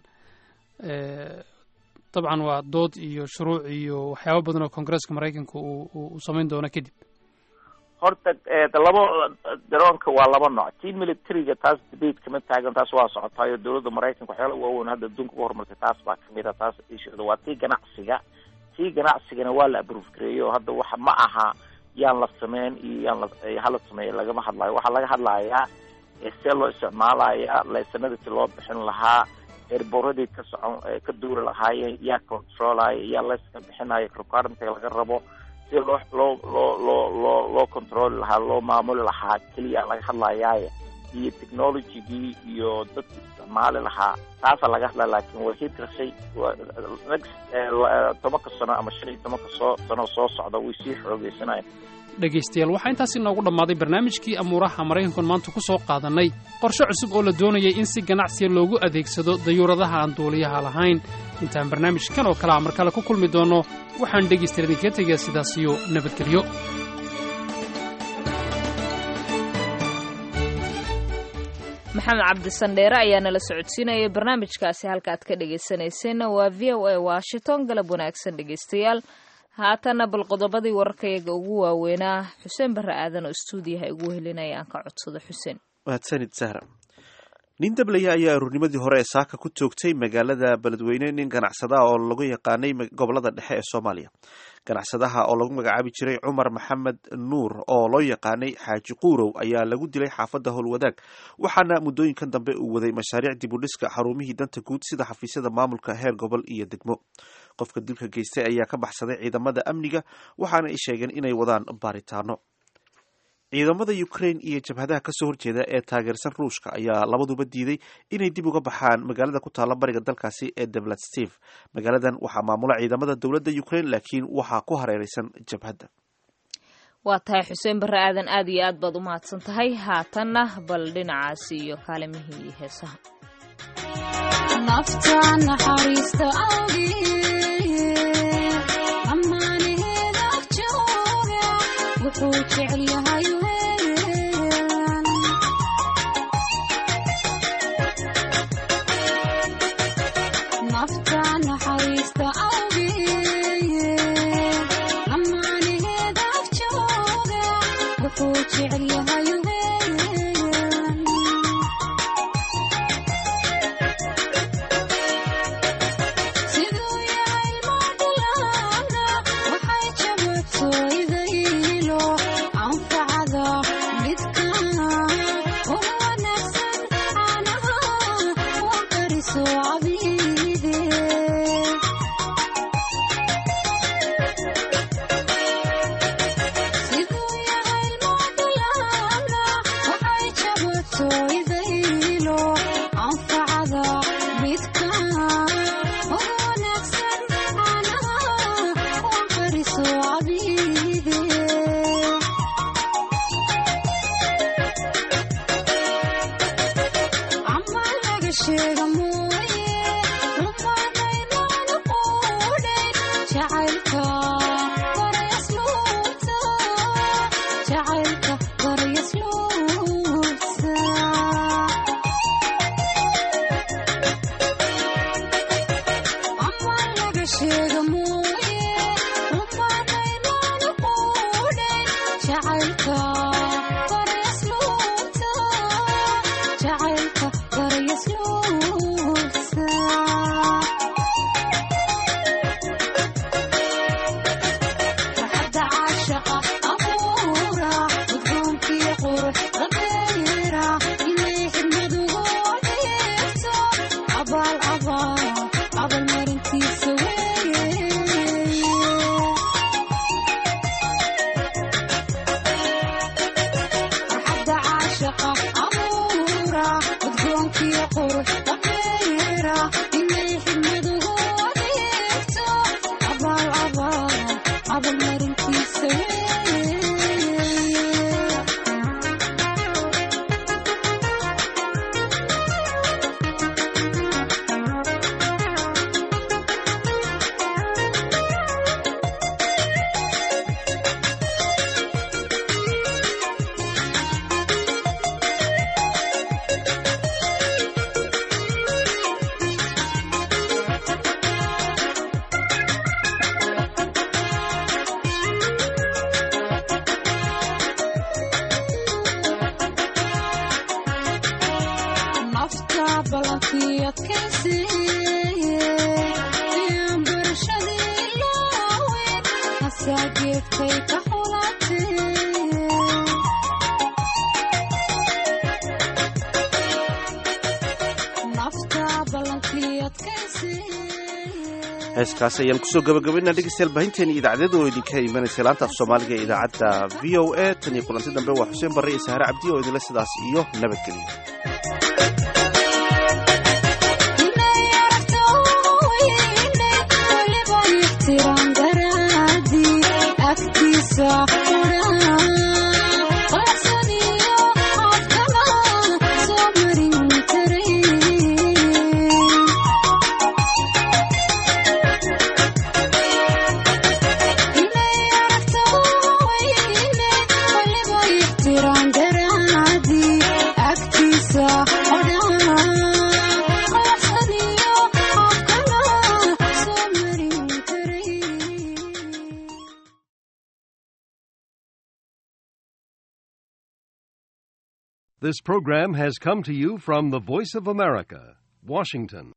[SPEAKER 17] dabcan waa dood iyo shuruuc iyo waxyaaba badan oo koongareeska maraykanka uu uu samayn doono kadib
[SPEAKER 18] horta labo daroonka waa laba nooc tii militariga taas debate kama taagan taas waa socotaayo dowladda maraykanka waxyaala waaweyn hadda adduunka uga horumartay taas baa kamid a taas isheeda waa tii ganacsiga tii ganacsigana waa la aprove gareeyo hadda waxa ma aha yaan la sameyn iyo yaan la hala sameeya lagama hadlayo waxaa laga hadlayaa see loo isticmaalaya laysanada si loo bixin lahaa eerboradii ka socon ka duuri lahaayeen yaa controlaya yaa layska bixinayo requirementiga laga rabo si loo loo loo loo loo loo controli lahaa loo maamuli lahaa keliya laga hadlayaaye iyo technologygii iyo dadki isticmaali lahaa taasaa laga hadlaya laakiin way hid gashay next tobanka sano ama shan iyo tobanka soo sano soo socda way sii xoogeysanaya
[SPEAKER 17] dhegaystayaal waxaa intaasi noogu dhammaaday barnaamijkii amuuraha maraykankan maanta ku soo qaadannay qorshe cusub oo la doonayay in si ganacsiya loogu adeegsado dayuuradaha aan duuliyaha lahayn intaan barnaamijkan oo kale a mar kale ku kulmi doonno waxaan dhegaystayaal idinkaga tegayaa sidaas iyo nabadgelyo
[SPEAKER 2] maxamed cabdisandheere ayaa nala socodsiinayay barnaamijkaasi halkaaad ka dhegaysanayseena waa v o a washington galab wanaagsan dhegaystayaal haatana bal qodobadii wararkayaga ugu waaweynaa xuseen barre aadan oo stuudiyaha igu helinaya aan ka codsado xuseen
[SPEAKER 1] mahadsanid sahra nin dablaya ayaa aruurnimadii hore ee saaka ku toogtay magaalada beledweyne nin ganacsada oo lagu yaqaanay gobolada dhexe ee soomaaliya ganacsadaha oo lagu magacaabi jiray cumar maxamed nuur oo loo yaqaanay xaaji quurow ayaa lagu dilay xaafadda howlwadaag waxaana muddooyinkan dambe uu waday mashaariic dib u dhiska xarumihii danta guud sida xafiisyada maamulka heer gobol iyo degmo qofka dilka geystay ayaa ka baxsaday ciidamada amniga waxaana ay sheegeen inay wadaan baaritaano ciidamada ukraine iyo jabhadaha kasoo horjeeda ee taageersan ruushka ayaa labaduba diiday inay dib uga baxaan magaalada ku taalla bariga dalkaasi ee devlat steve magaaladan waxaa maamula ciidamada dowladda ukraine laakiin waxaa ku hareereysan jabhadda
[SPEAKER 2] waa tahay xuseen barre aadan aad iyo aad baad u mahadsan tahay haatanna bal dhinacaasi iyo kaalimihii heesaha
[SPEAKER 19] nafta naxariista awgee ammaanaheeda jooga wuxuu jecel yahay weyn nafta naxariista awgee ammaanaheeda jooga wuxuu jecel yahay weyn siduu yahay moodhalaana waxay jabatoydaylo anfacada midka ugu wanaagsan caanaha waa kariso cabiide siduu yahay moodhalaana waxay jabatoydaylo anfacada midka ugu wanaagsan caanaha waa kariso cabiide camal laga sheega mooye rumaanaynaan quudhayn jacaylka baryasluubta jacaylka baryasluubta camal laga sheega mooye rumaanaynaan quudhayn jacaylka baryasluubta jacaylka baryasluubta farxadda caashaqa abuura udgoonkiyo qurux rabeera inay xidmadugu adeegto abaal abaal abal marintiisa weeye farxadda caashaqa abuura udgoonkiyo qurux rabeera inay xidmadugu adeegto abaal abaal abal marintiisa weeye nafta ballankii adkaysiiye ayaan barashadii ilaaweyn hasaageedkay ka xulatee nafta ballankii adkaysiiye
[SPEAKER 1] heeskaasi ayaan kusoo gabagabaynaa dhegeystayaal baahinteeni idaacadyada oo idinka imanaysa laanta af soomaaliga ee idaacadda v o a tan iyo kulanti dambe waa xuseen barre iyo sahare cabdi oo idinle sidaas iyo nabadgelyo
[SPEAKER 19] inay aragto weyne weliba ixtiraam daraadii agtiisa qura qalacsan iyo afkama soo marin karay inay aragto weyne weliba ixtiraam daraadii agtiisa
[SPEAKER 20] This program has come to you from the Voice of America, Washington.